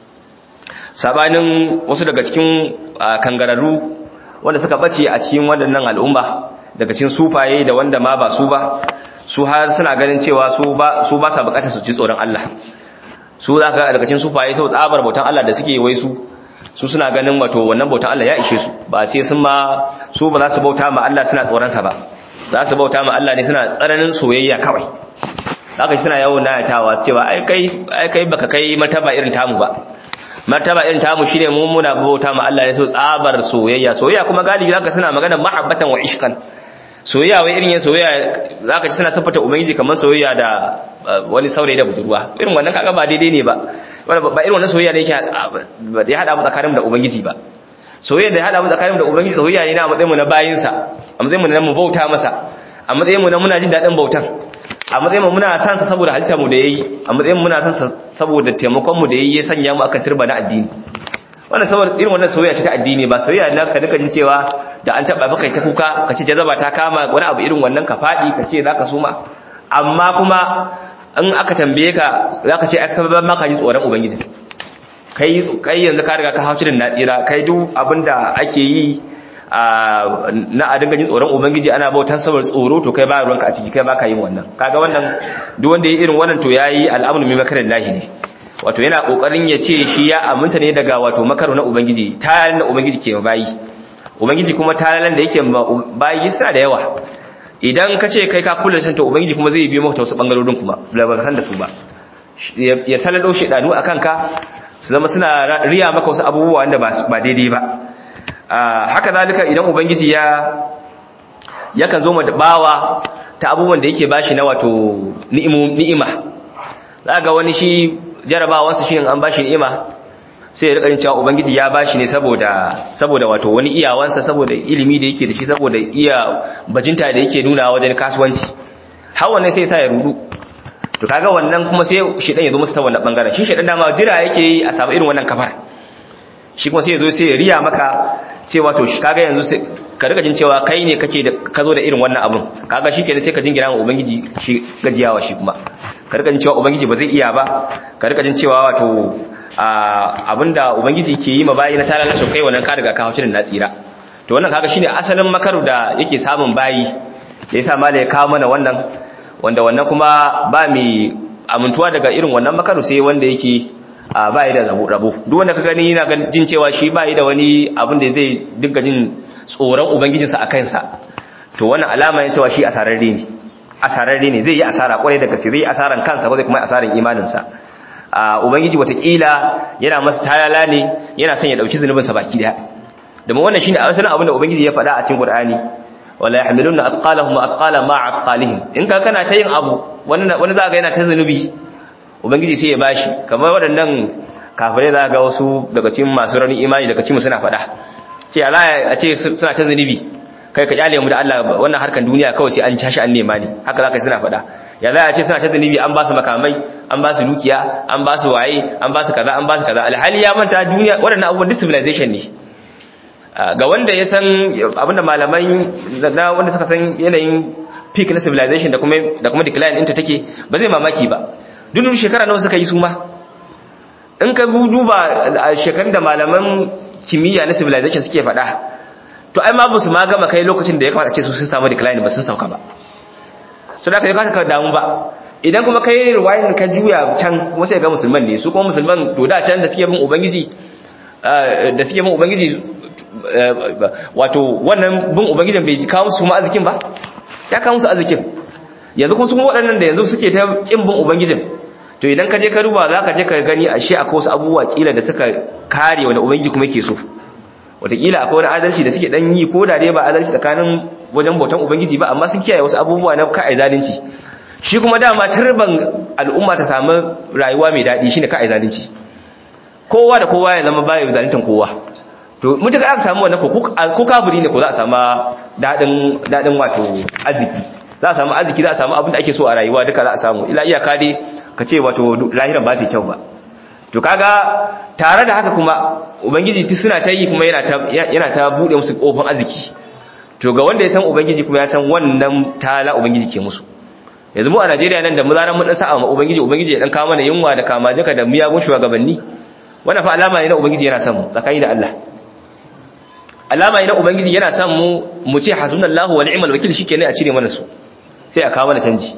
[SPEAKER 1] sabanin wasu daga cikin kangararru wanda suka bace a cikin waɗannan al'umma daga cikin sufaye da wanda ma ba su ba su har suna ganin cewa su ba su ba sa bukatar su ji tsoron Allah su zaka daga cikin sufaye sau tsabar bautan Allah da suke wai su su suna ganin wato wannan bautan Allah ya ishe su ba sai sun ma su ba za su bauta ma Allah suna tsoron sa ba za su bauta ma Allah ne suna tsananin soyayya kawai haka suna yawan nayatawa cewa ai kai ai kai baka kai martaba irin tamu ba martaba irin tamu shine mu muna bauta ma Allah ne so tsabar soyayya soyayya kuma galibi zaka suna magana mahabbatan wa ishqan soyayya wai irin yin soyayya zaka ci suna sifata ubangiji kamar soyayya da wani saurayi da budurwa irin wannan kaga ba daidai ne ba ba irin wannan soyayya ne yake ya hada mu tsakanin da ubangiji ba soyayya da ya hada mu tsakanin da ubangiji soyayya ne na matsayin mu na bayinsa a matsayin mu na mu bauta masa a matsayin mu na muna jin dadin bautan a matsayin mu muna san sa saboda halittar mu da yayi a matsayin muna san sa saboda taimakon mu da yayi ya sanya mu akan turba na addini wannan saboda irin wannan soyayya ce ta addini ba soyayya na ka duka jin cewa da an taba baka ta kuka ka ce jazaba ta kama wani abu irin wannan ka fadi ka ce zaka suma amma kuma in aka tambaye ka zaka ce aka ba maka ji tsoron ubangiji kai kai yanzu ka riga ka hauci da natsira kai duk abinda ake yi na a dinga jin tsoron ubangiji ana bautan saboda tsoro to kai ba ruwanka a ciki kai ba ka yin wannan kaga wannan duk wanda ya irin wannan to yayi al'amru min makarin lahi ne wato yana kokarin ya ce shi ya aminta ne daga wato makaro na ubangiji tayalan da ubangiji ke bayi ubangiji kuma tayalan da yake bayi suna da yawa idan ka ce kai ka kula san to ubangiji kuma zai biyo maka wasu bangarorin kuma ba san da su ba ya salalo shedanu akan ka su zama suna riya maka wasu abubuwa wanda ba daidai ba haka zalika idan ubangiji ya yakan zo da bawa ta abubuwan da yake bashi na wato ni'ima za ga wani shi jarabawansa shi an bashi ni'ima sai ya rika yin cewa ubangiji ya bashi ne saboda saboda wato wani iyawansa saboda ilimi da yake da shi saboda iya bajinta da yake nuna wajen kasuwanci har wannan sai ya sa ya rudu to kaga wannan kuma sai shedan ya zo musu ta wannan bangaren shi shedan dama jira yake yi a samu irin wannan kafar shi kuma sai ya zo sai ya riya maka cewa to shi kaga yanzu sai ka rika jin cewa kai ne kake da ka zo da irin wannan abun kaga shi kenan sai ka jingira ma ubangiji shi gajiyawa shi kuma ka rika jin cewa ubangiji ba zai iya ba ka rika jin cewa wato abinda ubangiji ke yi ma bayi na tarar rashin kai wannan ka riga ka haushi da na tsira to wannan kaga shine asalin makaru da yake samun bayi da yasa mala ya kawo mana wannan wanda wannan kuma ba mai amintuwa daga irin wannan makaru sai wanda yake a bayi da rabo duk wanda ka gani yana jin cewa shi bayi da wani abin da zai dinga jin tsoron ubangijinsa a kansa to wannan alama ne cewa shi asararre ne asararre ne zai yi asara kwarai daga zai yi asaran kansa ko zai kuma asaran imaninsa a ubangiji watakila yana masa talala ne yana son ya dauki zunubinsa baki daya domin wannan shine asalin abin da ubangiji ya faɗa a cikin qur'ani wala yahmiluna athqalahum athqala ma athqalihim in ka kana ta yin abu wani wani za ga yana ta zunubi ubangiji sai ya bashi kamar waɗannan kafirai za ga wasu daga cikin masu rauni imani daga cikin suna faɗa ce Allah a ce suna ta zunubi kai ka kyale mu da Allah wannan harkan duniya kawai sai an tashi an nema ne haka za ka suna faɗa ya za a ce suna ta zunubi an ba su makamai an ba su dukiya an ba su waye an ba su kaza an ba su kaza alhali ya manta duniya waɗannan abubuwan duk civilization ne ga wanda ya san abinda malamai na wanda suka san yanayin peak na civilization da kuma da kuma decline ɗinta take ba zai mamaki ba duk shekara nawa suka yi su ma in ka duba a shekarun da malaman kimiyya na civilization suke faɗa to ai ma ba su ma gama kai lokacin da ya kamata ce su sun samu decline ba sun sauka ba so da ka yi ka damu ba idan kuma kai riwayin ka juya can kuma sai ga musulman ne su kuma musulman to da can da suke bin ubangiji da suke bin ubangiji wato wannan bin ubangijin bai kawo su ma arzikin ba ya kawo musu arzikin yanzu kuma su waɗannan da yanzu suke ta kin bin ubangijin to idan ka je ka duba za ka je ka gani ashe akwai wasu abubuwa kila da suka kare wani ubangiji kuma yake so wataƙila akwai wani adalci da suke ɗan yi ko da dai ba adalci tsakanin wajen bautan ubangiji ba amma sun kiyaye wasu abubuwa na ka'ai zalunci shi kuma dama turban al'umma ta samu rayuwa mai daɗi shine ka'ai zalunci kowa da kowa ya zama baya zaluntan kowa to mutuka aka samu wannan ko kafiri ne ko za a samu daɗin daɗin wato arziki za a samu arziki za a samu abin da ake so a rayuwa duka za a samu ila iyaka dai ka ce wato lahiran ba ta kyau ba to kaga tare da haka kuma ubangiji duk suna ta yi kuma yana ta yana ta bude musu kofin arziki to ga wanda ya san ubangiji kuma ya san wannan tala ubangiji ke musu yanzu mu a Najeriya nan da mu zaran mun dan sa'a ma ubangiji ubangiji ya dan kawo mana yunwa da kama jaka da miyagun shugabanni wannan fa alama ne na ubangiji yana son mu tsakani da Allah alama ne na ubangiji yana son mu mu ce hasbunallahu wa ni'mal wakil shikenan a cire mana su sai a kawo mana canji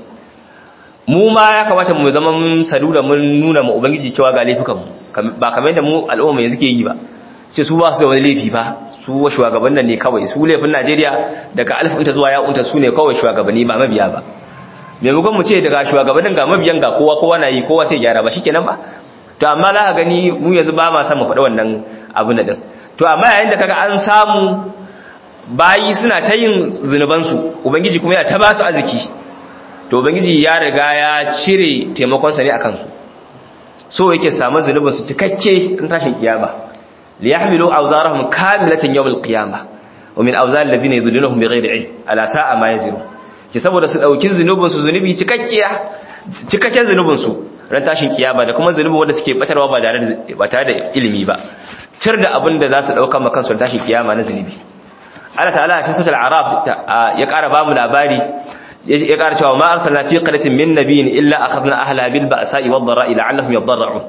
[SPEAKER 1] mu ma ya kamata mu zama mun sadu da mun nuna mu ubangiji cewa ga laifukanmu ba kamar yadda mu al'umma yanzu ke yi ba sai su ba su da wani laifi ba su wa shugabannin ne kawai su laifin Najeriya daga alfinta zuwa ya'unta su ne kawai shugabanni ba mabiya ba maimakon mu ce daga shugabannin ga mabiyan ga kowa kowa na yi kowa sai gyara ba shikenan ba to amma za ka gani mu yanzu ba ma san mu faɗi wannan abu na din to amma yayin da kaga an samu bayi suna ta yin zunubansu ubangiji kuma yana ta ba su arziki to ubangiji ya riga ya cire taimakonsa ne akan su so yake samu zunubin su cikakke in tashin kiyama li yahmilu awzarahum kamilatan yawm al-qiyamah wa min awzar alladhina yudillunhum bighayri ilm ala sa'a ma yazirun ki saboda su dauki zunubin su zunubi cikakkiya cikakken zunubin su ran tashin kiyama da kuma zunubin wanda suke batarwa ba tare da ba tare da ilimi ba tir da abin da za su dauka makan su tashin kiyama na zunubi Allah ta'ala a cikin suratul araf ya ƙara ba mu labari ya ƙara cewa ma arsalna fi qaryatin min nabiyyin illa akhadna ahla bil ba'sa'i wad dara'i la'allahum yadarra'un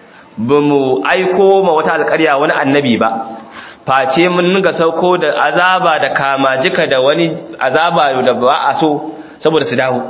[SPEAKER 1] bamu aiko ma wata alƙarya wani annabi ba face mun ninga sauko da azaba da kamajika da wani azaba da ba a so saboda su dawo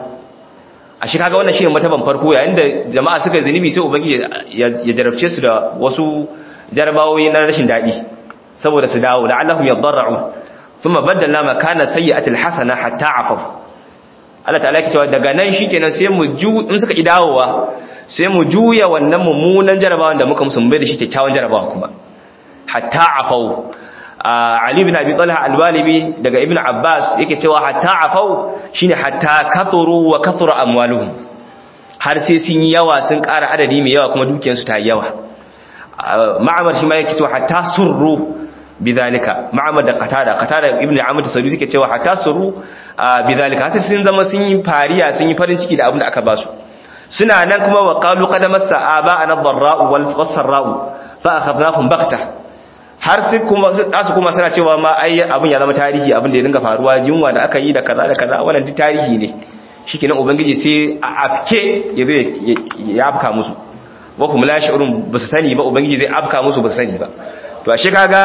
[SPEAKER 1] a shi kaga wannan shine mataban farko yayin da jama'a suka zunubi sai ubangiji ya jarabce su da wasu jarabawoyi na rashin dadi saboda su dawo la'allahum yadarra'un thumma baddalna makana sayyi'atil hasana hatta afaw Allah ta'ala ke cewa daga nan shikenan sai mu ju in suka idawowa sai mu juya wannan mummunan jarabawan da muka musu bai da shi kyakkyawan jarabawa kuma hatta afau Ali ibn Abi Talha al-Walibi daga Ibn Abbas yake cewa hatta afau shine hatta kathuru wa kathura amwaluhum har sai sun yi yawa sun ƙara adadi mai yawa kuma dukiyarsu ta yi yawa ma'amar shi ma yake cewa hatta surru bidhalika ma'amar da qatada qatada ibn Amr tasabi suke cewa hatta surru bidhalika sai sun zama sun yi fariya sun yi farin ciki da abin da aka ba su suna nan kuma wa qalu qad massa aba'ana ad-dharra'u wal sarra'u fa akhadnahum baghta har sai kuma su kuma suna cewa ma ai abin ya zama tarihi abin da ya dinga faruwa yunwa da aka yi da kaza da kaza wannan duk tarihi ne shikenan ubangiji sai a afke ya zai ya afka musu wa kuma la shi'urun basu sani ba ubangiji zai afka musu basu sani ba to ashe kaga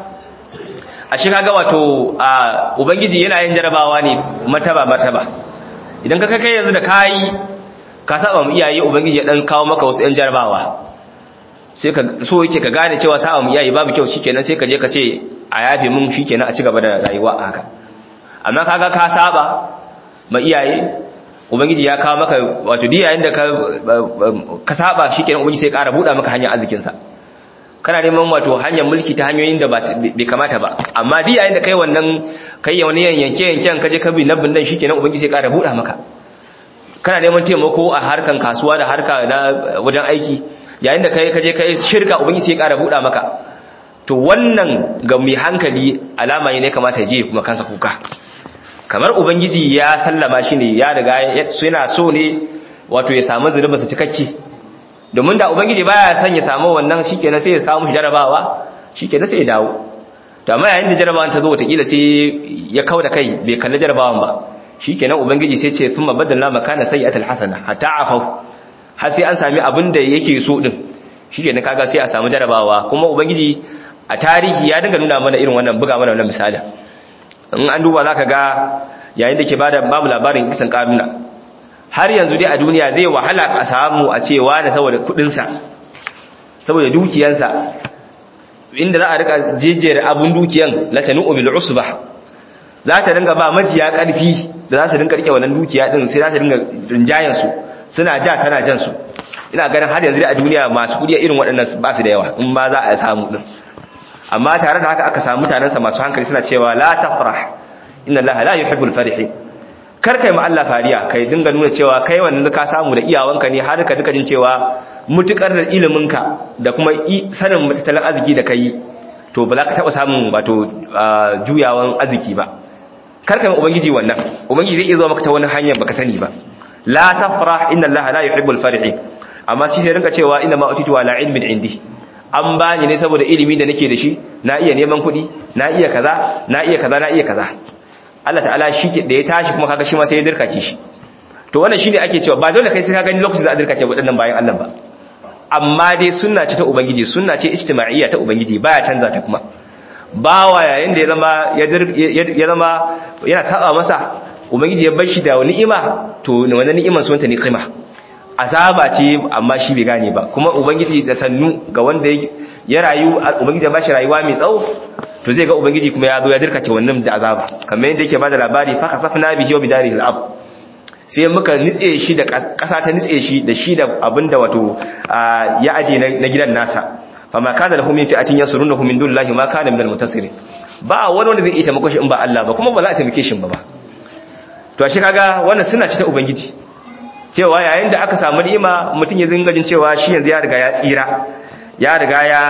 [SPEAKER 1] ashe kaga wato ubangiji yana yin jarabawa ne martaba martaba idan ka kai yanzu da kai ka saba mu iyaye ubangiji ya dan kawo maka wasu yan jarabawa sai ka so yake ka gane cewa saba mu iyaye babu kyau shikenan sai ka je ka ce a yafe mun shikenan a ci gaba da rayuwa a haka amma kaga ka saba ma iyaye ubangiji ya kawo maka wato diyayen da ka ka saba shikenan ubangiji sai ya ƙara buɗa maka hanyar arzikin sa kana neman wato hanyar mulki ta hanyoyin da bai kamata ba amma diyayen da kai wannan kai ya wani yanke yanken ka je ka bi nabin dan shikenan ubangiji sai ya ƙara buɗa maka kana neman taimako a harkan kasuwa da harka na wajen aiki yayin da kai kaje kai shirka ubangiji sai ya ƙara buɗa maka to wannan ga mai hankali alama ne kamata je kuma kansa kuka kamar ubangiji ya sallama shi ne ya riga yana so ne wato ya samu zunuba su cikakke domin da ubangiji baya son ya samu wannan shikenan sai ya kawo mushi jarabawa shikenan sai ya dawo to amma yayin da jarabawan ta zo watakila sai ya kauda kai bai kalli jarabawan ba shikenan ubangiji sai ce thumma badalna makana sayyi'atil hasana hatta afu har sai an sami abin da yake so din shikenan kaga sai a samu jarabawa kuma ubangiji a tarihi ya dinga nuna mana irin wannan buga mana wannan misali in an duba zaka ga yayin da ke bada babu labarin kisan karuna har yanzu dai a duniya zai wahala a samu a cewa da saboda kudin sa saboda dukiyansa inda za a rika jejjere abun dukiyan latanu bil usbah za ta dinga ba majiya karfi da za su dinga rike wannan dukiya din sai za ta dinga rinjayen su suna ja tana jan su ina ganin har yanzu a duniya masu kudi irin waɗannan ba su da yawa in ba za a samu din amma tare da haka aka samu mutanensa masu hankali suna cewa la tafrah inna allaha la yuhibbul farihin kar kai ma Allah fariya kai dinga nuna cewa kai wannan ka samu da iyawanka ne har ka duka jin cewa mutukar da iliminka da kuma sanin tattalin arziki da kai to ba za ka taba samun wato juyawan arziki ba kar kai ma ubangiji wannan ubangiji zai iya zuwa maka ta wani hanyar baka sani ba la tafrah inna allaha la yuhibbul farihin amma shi sai rinka cewa inna ma utitu ala ilmin indi an bani ne saboda ilimi da nake da shi na iya neman kuɗi na iya kaza na iya kaza na iya kaza Allah ta'ala shi da ya tashi kuma kaga shi ma sai ya dirkake shi to wannan shine ake cewa ba dole kai sai ka gani lokacin da a dirkake waɗannan bayan Allah ba amma dai sunna ce ta ubangiji sunna ce ijtima'iyya ta ubangiji baya canza ta kuma bawa yayin da ya zama ya zama yana saba masa ubangiji ya bar shi da ni'ima to wannan ni'imar sunta ne qima azaba ce amma shi bai gane ba kuma ubangiji da sannu ga wanda ya rayu ubangiji ya bashi rayuwa mai tsawo to zai ga ubangiji kuma ya zo ya dirkace wannan da azaba kamar yadda yake bada labari fa kasafna bihi wa bidarihi al-ab sai muka nitse shi da kasa ta nitse shi da shi da abinda wato ya aje na gidan nasa fama kana lahum min fi'atin yansurunahu min dunillahi ma kana minal muntasirin ba wani wanda zai iya taimako shi in ba Allah ba kuma ba za a taimake shi ba ba to shi kaga wannan suna ci ta ubangiji cewa yayin da aka samu ni'ima mutum ya zinga jin cewa shi yanzu ya riga ya tsira ya riga ya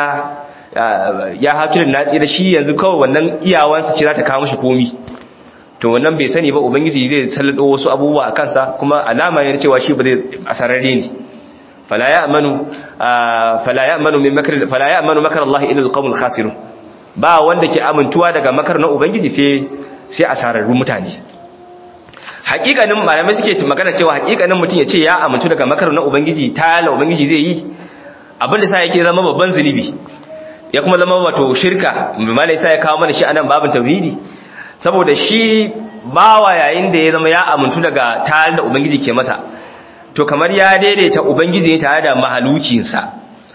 [SPEAKER 1] ya haturin na tsira shi yanzu kawai wannan iyawansa ce za ta kawo mishi komi to wannan bai sani ba ubangiji zai sallado wasu abubuwa a kansa kuma alama ne cewa shi ba zai asararre ne fala ya'manu fala ya'manu min makr fala ya'manu makr Allah illa alqawmul khasirun ba wanda ke amintuwa daga makar na ubangiji sai sai asararru mutane hakikanin malamai suke magana cewa hakikanin mutum ya ce ya amintu daga makar na ubangiji ta la ubangiji zai yi abinda sa yake zama babban zunubi ya kuma zama wato shirka malai sa ya kawo mana shi anan babin tauhidi saboda shi bawa yayin da ya zama ya amintu daga tare da ubangiji ke masa to kamar ya daidaita ubangiji ne tare da mahalucinsa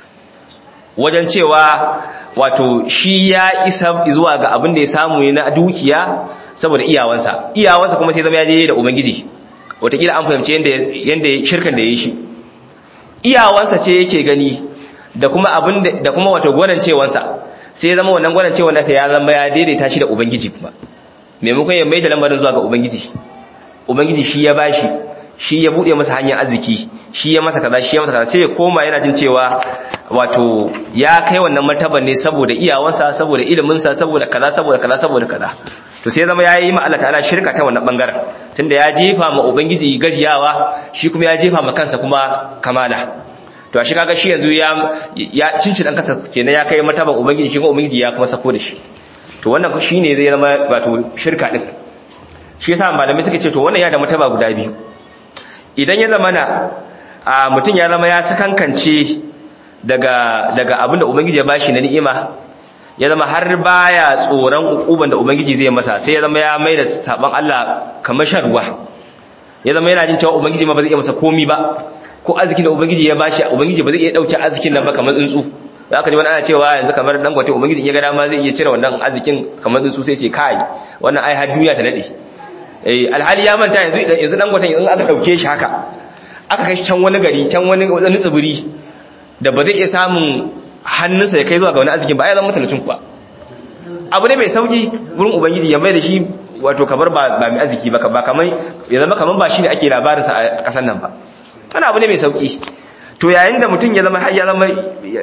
[SPEAKER 1] wajen cewa wato shi ya isa zuwa ga abin da ya samu ne na dukiya saboda iyawansa iyawansa kuma sai zama ya daidai da ubangiji wataƙila an fahimci yadda shirkan da ya yi shi iyawansa ce yake gani da kuma abin da kuma wato gwanancewansa sai ya zama wannan gwanancewan nasa ya zama ya daidaita shi da ubangiji kuma maimakon ya mai da lambarin zuwa ga ubangiji ubangiji shi ya bashi shi ya bude masa hanyar arziki shi ya masa kaza shi ya masa kaza sai ya koma yana jin cewa wato ya kai wannan martaban ne saboda iyawansa saboda iliminsa saboda kaza saboda kaza saboda kaza to sai zama yayi ma Allah ta'ala shirka ta wannan bangaren tunda ya jefa ma ubangiji gajiyawa shi kuma ya jefa ma kansa kuma kamala to shi kaga shi yanzu ya ya cinci dan kasa kenan ya kai martaban ubangiji shi kuma ubangiji ya kuma sako da shi to wannan shine zai zama wato shirka din shi yasa malamai suka ce to wannan ya da martaba guda biyu idan ya zama na a mutum ya zama ya sakankance daga daga abin da ubangiji ya bashi na ni'ima ya zama har baya tsoron ukuban da ubangiji zai masa sai ya zama ya mai da saban Allah kamar sharwa ya zama yana jin cewa ubangiji ma ba zai iya masa komi ba ko arzikin da ubangiji ya bashi ubangiji ba zai iya dauke arzikin nan ba kamar tsuntsu za ka ji wani ana cewa yanzu kamar dan gwate ubangiji in ya ga dama zai iya cire wannan arzikin kamar tsuntsu sai ce kai wannan ai har duniya ta dade eh alhali ya manta yanzu yanzu dan gwatan in aka dauke shi haka aka kai can wani gari can wani wani tsibiri da ba zai iya samun hannunsa ya kai zuwa ga wani arzikin ba ya zama mutalacin kuwa abu ne mai sauki wurin ubangiji ya mai da shi wato kamar ba mai arziki ba ba kamar ya zama kamar ba shi ne ake labarinsa a ƙasar nan ba wani abu ne mai sauki to yayin da mutum ya zama har ya zama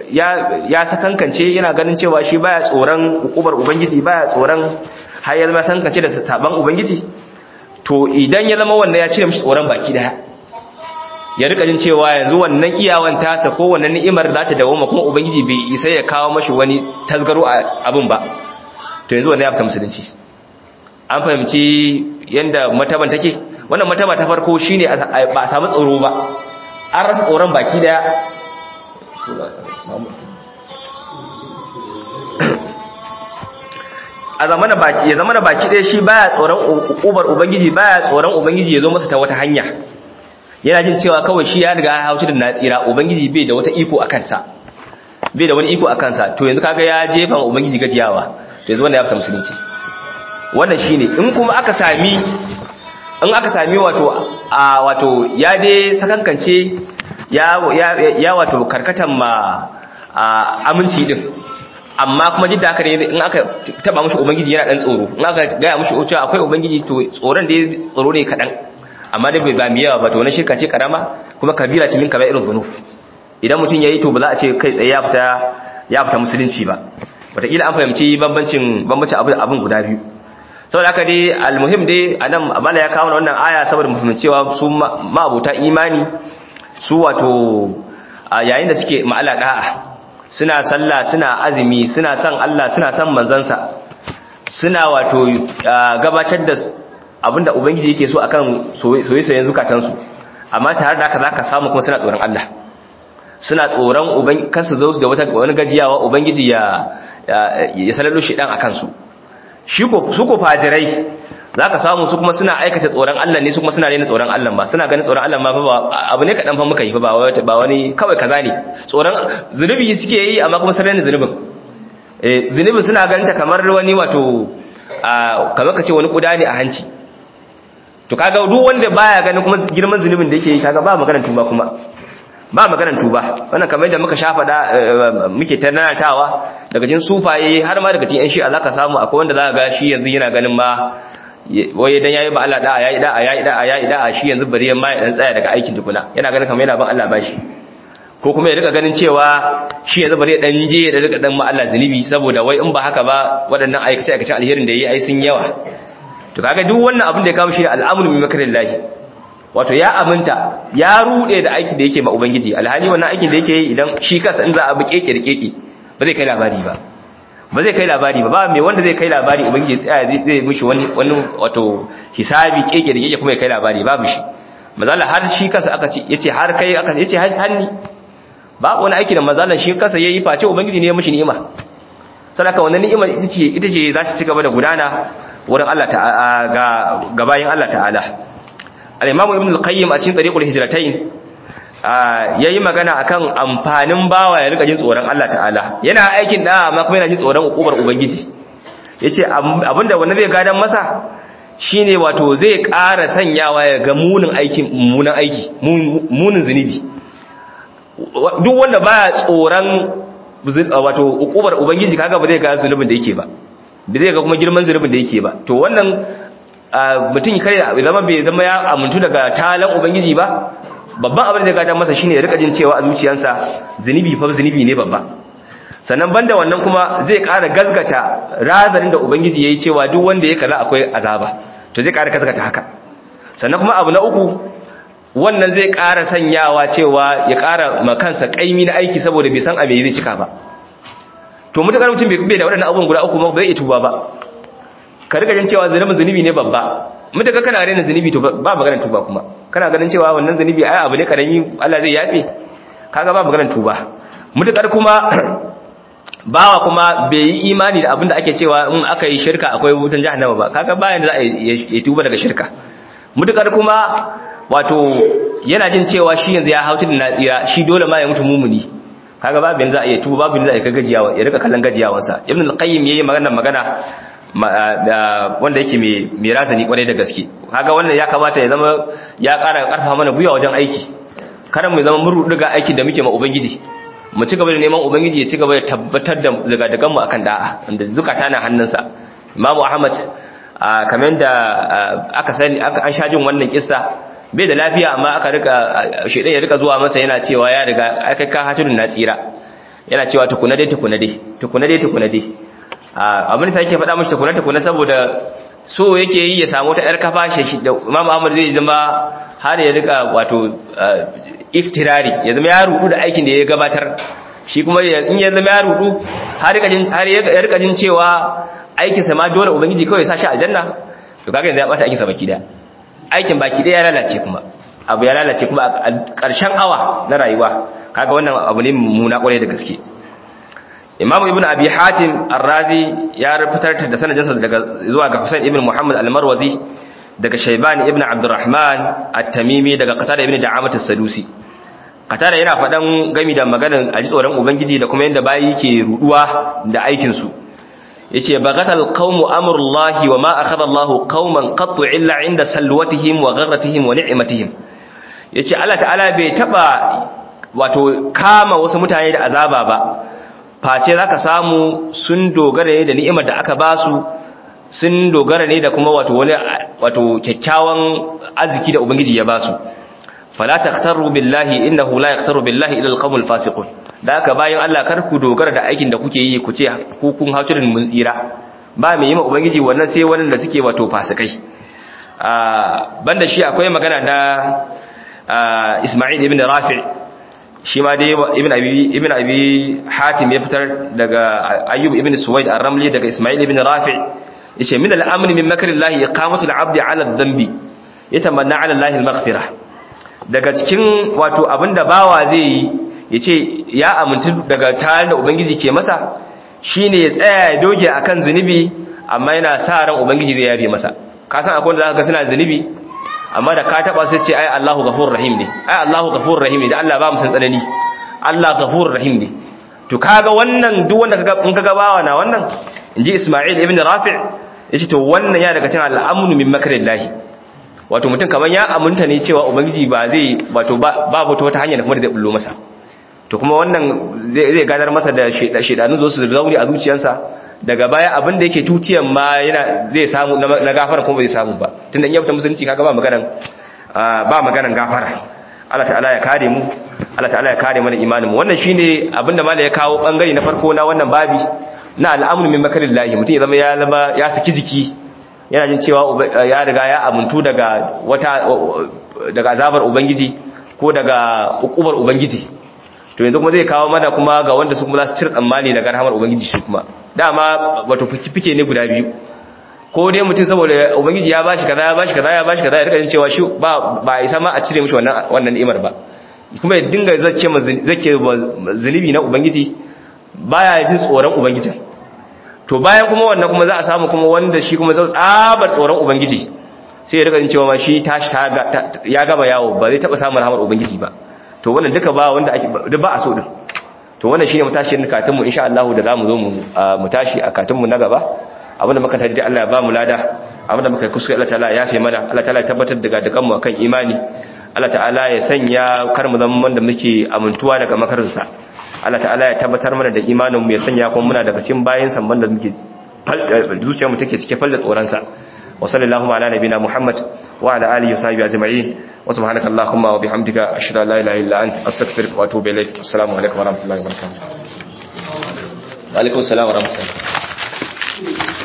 [SPEAKER 1] ya sakankance yana ganin cewa shi baya tsoron hukumar ubangiji baya tsoron har ya zama sakankance da saban ubangiji to idan ya zama wannan ya cire mishi tsoron baki daya ya rika jin cewa yanzu wannan iyawan tasa ko wannan ni'imar za ta dawo kuma ubangiji bai isa ya kawo mashi wani tasgaro a abin ba to yanzu wannan ya fita musulunci an fahimci yanda mataban take wannan mataba ta farko shine ba a samu tsoro ba an rasa tsoron baki daya a zamana baki ya zamana baki daya shi baya tsoron ukubar ubangiji baya tsoron ubangiji ya zo masa ta wata hanya yana jin cewa kawai shi ya riga ya hauci da natsira ubangiji bai da wata iko a kansa bai da wani iko a kansa to yanzu kaga ya jefa wa ubangiji gajiyawa to yanzu wannan ya fita musulunci wannan shine in kuma aka sami in aka sami wato a wato ya dai sakankance ya ya wato karkatan ma aminci din amma kuma jidda haka ne in aka taba mushi ubangiji yana dan tsoro in aka gaya mushi cewa akwai ubangiji to tsoron da tsoro ne kadan amma dai bai zami yawa ba to wani shirka ce karama kuma kabira ce min kaba irin zunuf idan mutum yayi to ba za a ce kai tsaye ya fita ya fita musulunci ba wataƙila an fahimci bambancin bambancin abin guda biyu saboda haka dai almuhim dai anan amala ya kawo wannan aya saboda mu fahimci cewa su ma'abuta imani su wato yayin da suke ma'ala da'a suna sallah suna azumi suna son Allah suna son manzansa suna wato gabatar da abinda ubangiji yake so akan soyayyen zukatansu amma tare da haka zaka samu kuma suna tsoron Allah suna tsoron uban kansu zo da wata wani gajiyawa ubangiji ya ya salalo shi dan akan su shi ko su ko fajirai zaka samu su kuma suna aikata tsoron Allah ne su kuma suna rena tsoron Allah ba suna ganin tsoron Allah ma fa abu ne kadan fa muka yi fa ba ba wani kawai kaza ne tsoron zunubi suke yi amma kuma sun rena zunubin eh zunubi suna ganin ta kamar wani wato kamar kace wani kuda ne a hanci to kaga duk wanda baya ganin kuma girman zunubin da yake yi kaga ba maganar tuba kuma ba maganar tuba wannan kamar yadda muka shafa da muke tanantawa daga cikin sufaye har ma daga cikin yan shi'a zaka samu akwai wanda zaka ga shi yanzu yana ganin ma waye dan yayi ba Allah da yayi da yayi da yayi da shi yanzu bari yan ma ya dan tsaya daga aikin tukuna yana ganin kamar yana ban Allah bashi ko kuma ya rika ganin cewa shi yanzu bari ya dan je da rika dan ma Allah zunubi saboda wai in ba haka ba waɗannan aikace aikace alherin da yayi ai sun yawa to kaga duk wannan abin da ya kawo shi al'amru bi makrillahi wato ya aminta ya rude da aikin da yake ma ubangiji alhali wannan aikin da yake yi idan shi kansa in za a bi keke da keke ba zai kai labari ba ba zai kai labari ba ba mai wanda zai kai labari ubangiji tsaya zai mishi wani wani wato hisabi keke da keke kuma ya kai labari babu shi mazalla har shi kansa aka ce yace har kai aka yace har ni babu wani aiki da mazalla shi kansa yayi face ubangiji ne ya mishi ni'ima sadaka wannan ni'imar ita ce ita ce za ta ci gaba da gudana wurin Allah ta'ala ga gabayin Allah ta'ala al-imam ibn al-qayyim a cikin tariqul hijratain yayi magana akan amfanin bawa ya rika jin tsoron Allah ta'ala yana aikin da amma kuma yana jin tsoron ukubar ubangiji yace abinda wanda zai gadan masa shine wato zai ƙara sanyawa ya ga munin aikin munin aiki munin zunubi duk wanda baya tsoron wato ukubar ubangiji kaga ba zai ga zunubin da yake ba ba zai ga kuma girman zunubin da yake ba to wannan mutum kare zama bai zama ya amintu daga talan ubangiji ba babban abin da ya gata masa shine ya rika jin cewa a zuciyarsa zunubi fa zunubi ne babba sannan banda wannan kuma zai ƙara gazgata razanin da ubangiji yayi cewa duk wanda ya kaza akwai azaba to zai ƙara gazgata haka sannan kuma abu na uku wannan zai ƙara sanyawa cewa ya ƙara makansa ƙaimi na aiki saboda bai san a me zai cika ba to mutakar mutum bai da waɗannan abubuwan guda uku ba zai iya tuba ba ka riga jin cewa zunubin zunubi ne babba mutaka kana rena zunubi to ba maganar tuba kuma kana ganin cewa wannan zunubi ai abu ne karami Allah zai yafe kaga ba maganar tuba mutakar kuma bawa kuma bai yi imani da abinda ake cewa in aka yi shirka akwai wutan jahannama ba kaga bayan da za a yi tuba daga shirka mutakar kuma wato yana jin cewa shi yanzu ya hautu da natsira shi dole ma ya mutu mumuni kaga babu yanzu za a yi tuba babu yanzu za a yi gajiyawa ya rika kallon gajiyawansa ibn al-qayyim yayi magana magana wanda yake mai razani kwarai da gaske kaga wannan ya kamata ya zama ya ƙara ƙarfa mana buya wajen aiki kada mu zama mun ruduga aikin da muke ma ubangiji mu ci gaba da neman ubangiji ya ci gaba da tabbatar da zagadagan mu akan da'a inda zukata na hannunsa imamu ahmad kamar da aka sani an sha jin wannan kissa bai da lafiya amma aka rika shedan ya rika zuwa masa yana cewa ya riga aka ka hatun na tsira yana cewa tukuna dai tukuna dai tukuna dai tukuna dai abin da yake faɗa mashi tukuna tukuna saboda so yake yi ya samu ta yar kafa shi da Imam Ahmad zai zama har ya rika wato iftirari ya zama ya rudu da aikin da ya gabatar shi kuma in ya zama ya rudu har ya rika jin cewa aikinsa ma dole ubangiji kawai sa shi aljanna to kaga yanzu ya bata aikinsa baki daya aikin baki daya ya lalace kuma abu ya lalace kuma a ƙarshen awa na rayuwa kaga wannan abu ne muna kwarai da gaske imamu ibnu abi hatim ar-razi ya fitar da sanadinsa daga zuwa ga husain ibn muhammad al-marwazi daga shayban ibn abdurrahman at-tamimi daga qatada ibn da'amat as-sadusi qatada yana faɗan gami da maganar aji tsoron ubangiji da kuma yanda bayi ke ruduwa da aikin su yace bagatal qaumu amrullahi wa ma akhadha Allahu qauman qattu illa inda salwatihim wa gharratihim wa ni'matihim yace Allah ta'ala bai taba wato kama wasu mutane da azaba ba face zaka samu sun dogara ne da ni'imar da aka basu sun dogara ne da kuma wato wani wato kyakkyawan arziki da ubangiji ya basu fala taqtaru billahi innahu la yaqtaru billahi ila alqawmul fasiqun da haka bayan Allah kar ku dogara da aikin da kuke yi ku ce ku kun haturin mun tsira ba mai yi ma ubangiji wannan sai wannan da suke wato fasikai banda shi akwai magana da Isma'il ibn Rafi' shi ma dai ibn abi ibn abi Hatim ya fitar daga Ayyub ibn Suwaid ar-Ramli daga Isma'il ibn Rafi' yace min al-amn min makrillahi iqamatu al-'abdi 'ala adh-dhanbi yatamanna 'ala Allah al-maghfirah daga cikin wato abinda bawa zai yi yace ya amintu daga tarin da ubangiji ke masa shine ya tsaya ya doge akan zunubi amma yana sa ran ubangiji zai yafe masa ka san akwai wanda zaka ga suna zunubi amma da ka taba sai ce ai Allahu ghafurur rahim ne ai Allahu ghafurur rahim ne da Allah ba mu san tsanani Allah ghafurur rahim ne to kaga wannan duk wanda kaga in kaga bawa na wannan inji Isma'il ibn Rafi' yace to wannan ya daga cikin al'amnu min makrillahi wato mutum kaman ya amunta ne cewa ubangiji ba zai wato babu ta wata hanya da kuma da zai bullo masa to kuma wannan zai gadar masa da shedanu zo su zauri a zuciyarsa daga baya abin da yake tutiyan ma yana zai samu na gafara kuma bai samu ba tunda in ya fita musulunci kaga ba maganan ba maganan gafara Allah ta'ala ya kare mu Allah ta'ala ya kare mana imanin mu wannan shine abin da malai ya kawo bangare na farko na wannan babi na al'amru min makarillahi mutum ya zama ya zama ya saki jiki yana jin cewa ya riga ya amuntu daga wata daga azabar ubangiji ko daga ukubar ubangiji to yanzu kuma zai kawo mana kuma ga wanda su kuma za su cire tsammani daga rahamar ubangiji shi kuma dama wato fike ne guda biyu ko dai mutum saboda ubangiji ya bashi kaza ya bashi kaza ya bashi kaza ya rika jin cewa shi ba ba isa ma a cire mishi wannan wannan ni'imar ba kuma ya dinga zakke zakke zunubi na ubangiji baya jin tsoron ubangijin to bayan kuma wannan kuma za a samu kuma wanda shi kuma zai tsabar tsoron ubangiji sai ya rika jin cewa ma shi tashi ya gaba yawo ba zai taba samun rahamar ubangiji ba to wannan duka ba wanda ake duk ba a so din to wannan shine mutashin katin mu insha Allah da zamu zo mu mu tashi a katin mu na gaba abinda muka taji Allah ya ba mu lada abinda muka kuskure Allah ta'ala ya yafe mana Allah ta'ala ya tabbatar daga dukan mu akan imani Allah ta'ala ya sanya kar mu zama wanda muke amintuwa daga makarinsa Allah ta'ala ya tabbatar mana da imanin mu ya sanya kuma muna daga cikin bayin samban da muke zuciyar mu take cike falle tsoron sa wa sallallahu ala nabina muhammad wa ala alihi wa sahbihi ajma'in wa subhanaka allahumma wa bihamdika ashhadu an la ilaha illa anta astaghfiruka wa atubu ilaik assalamu alaikum wa rahmatullahi wa barakatuh wa alaikum assalam wa rahmatullahi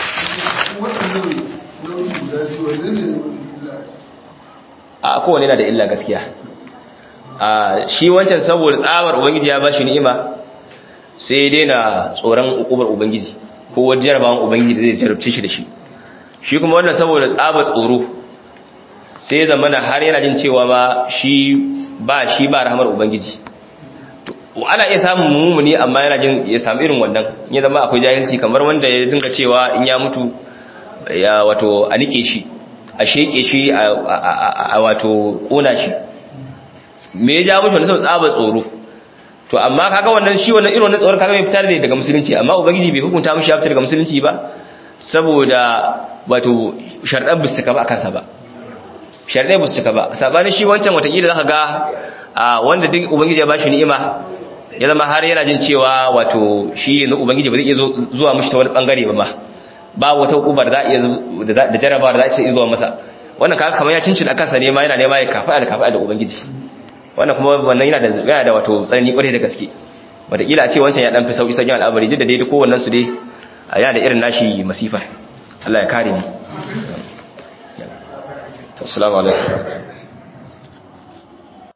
[SPEAKER 1] a kowane yana da illa gaskiya a shi wancan saboda tsabar ubangiji ya ba shi ni'ima sai dai na tsoron ukubar ubangiji ko wajen jarabawan ubangiji da zai jarabce shi da shi shi kuma wannan saboda tsabar tsoro sai zamana har yana jin cewa ma shi ba shi ba rahamar ubangiji ana iya samun mummuni amma yana jin ya samu irin wannan ya zama akwai jahilci kamar wanda ya dinga cewa in ya mutu ya wato a nike shi a sheke shi a wato kona shi me ya ja mushi wani sau tsaba tsoro to amma kaga wannan shi wannan irin wannan tsoron kaga bai fitar ne daga musulunci amma ubangiji bai hukunta mushi ya fitar daga musulunci ba saboda wato sharɗan bisu ba kansa ba sharɗai bisu ba sabanin shi wancan watakila zaka ga wanda duk ubangiji ya bashi ni'ima ya zama har yana jin cewa wato shi yanzu ubangiji ba zai iya zuwa mushi ta wani bangare ba ma ba wata hukumar da iya da jarabawa da za iya zuwa masa wannan kaga kamar ya cincin kansa ne ma yana nema ya kafa da kafa da ubangiji wannan kuma wannan yana da yana da wato tsanani kwarai da gaske wataƙila a ce wancan ya dan fi sauki sauƙin al'amari duk da dai kowannen su dai yana da irin nashi masifar Allah ya kare ni assalamu alaikum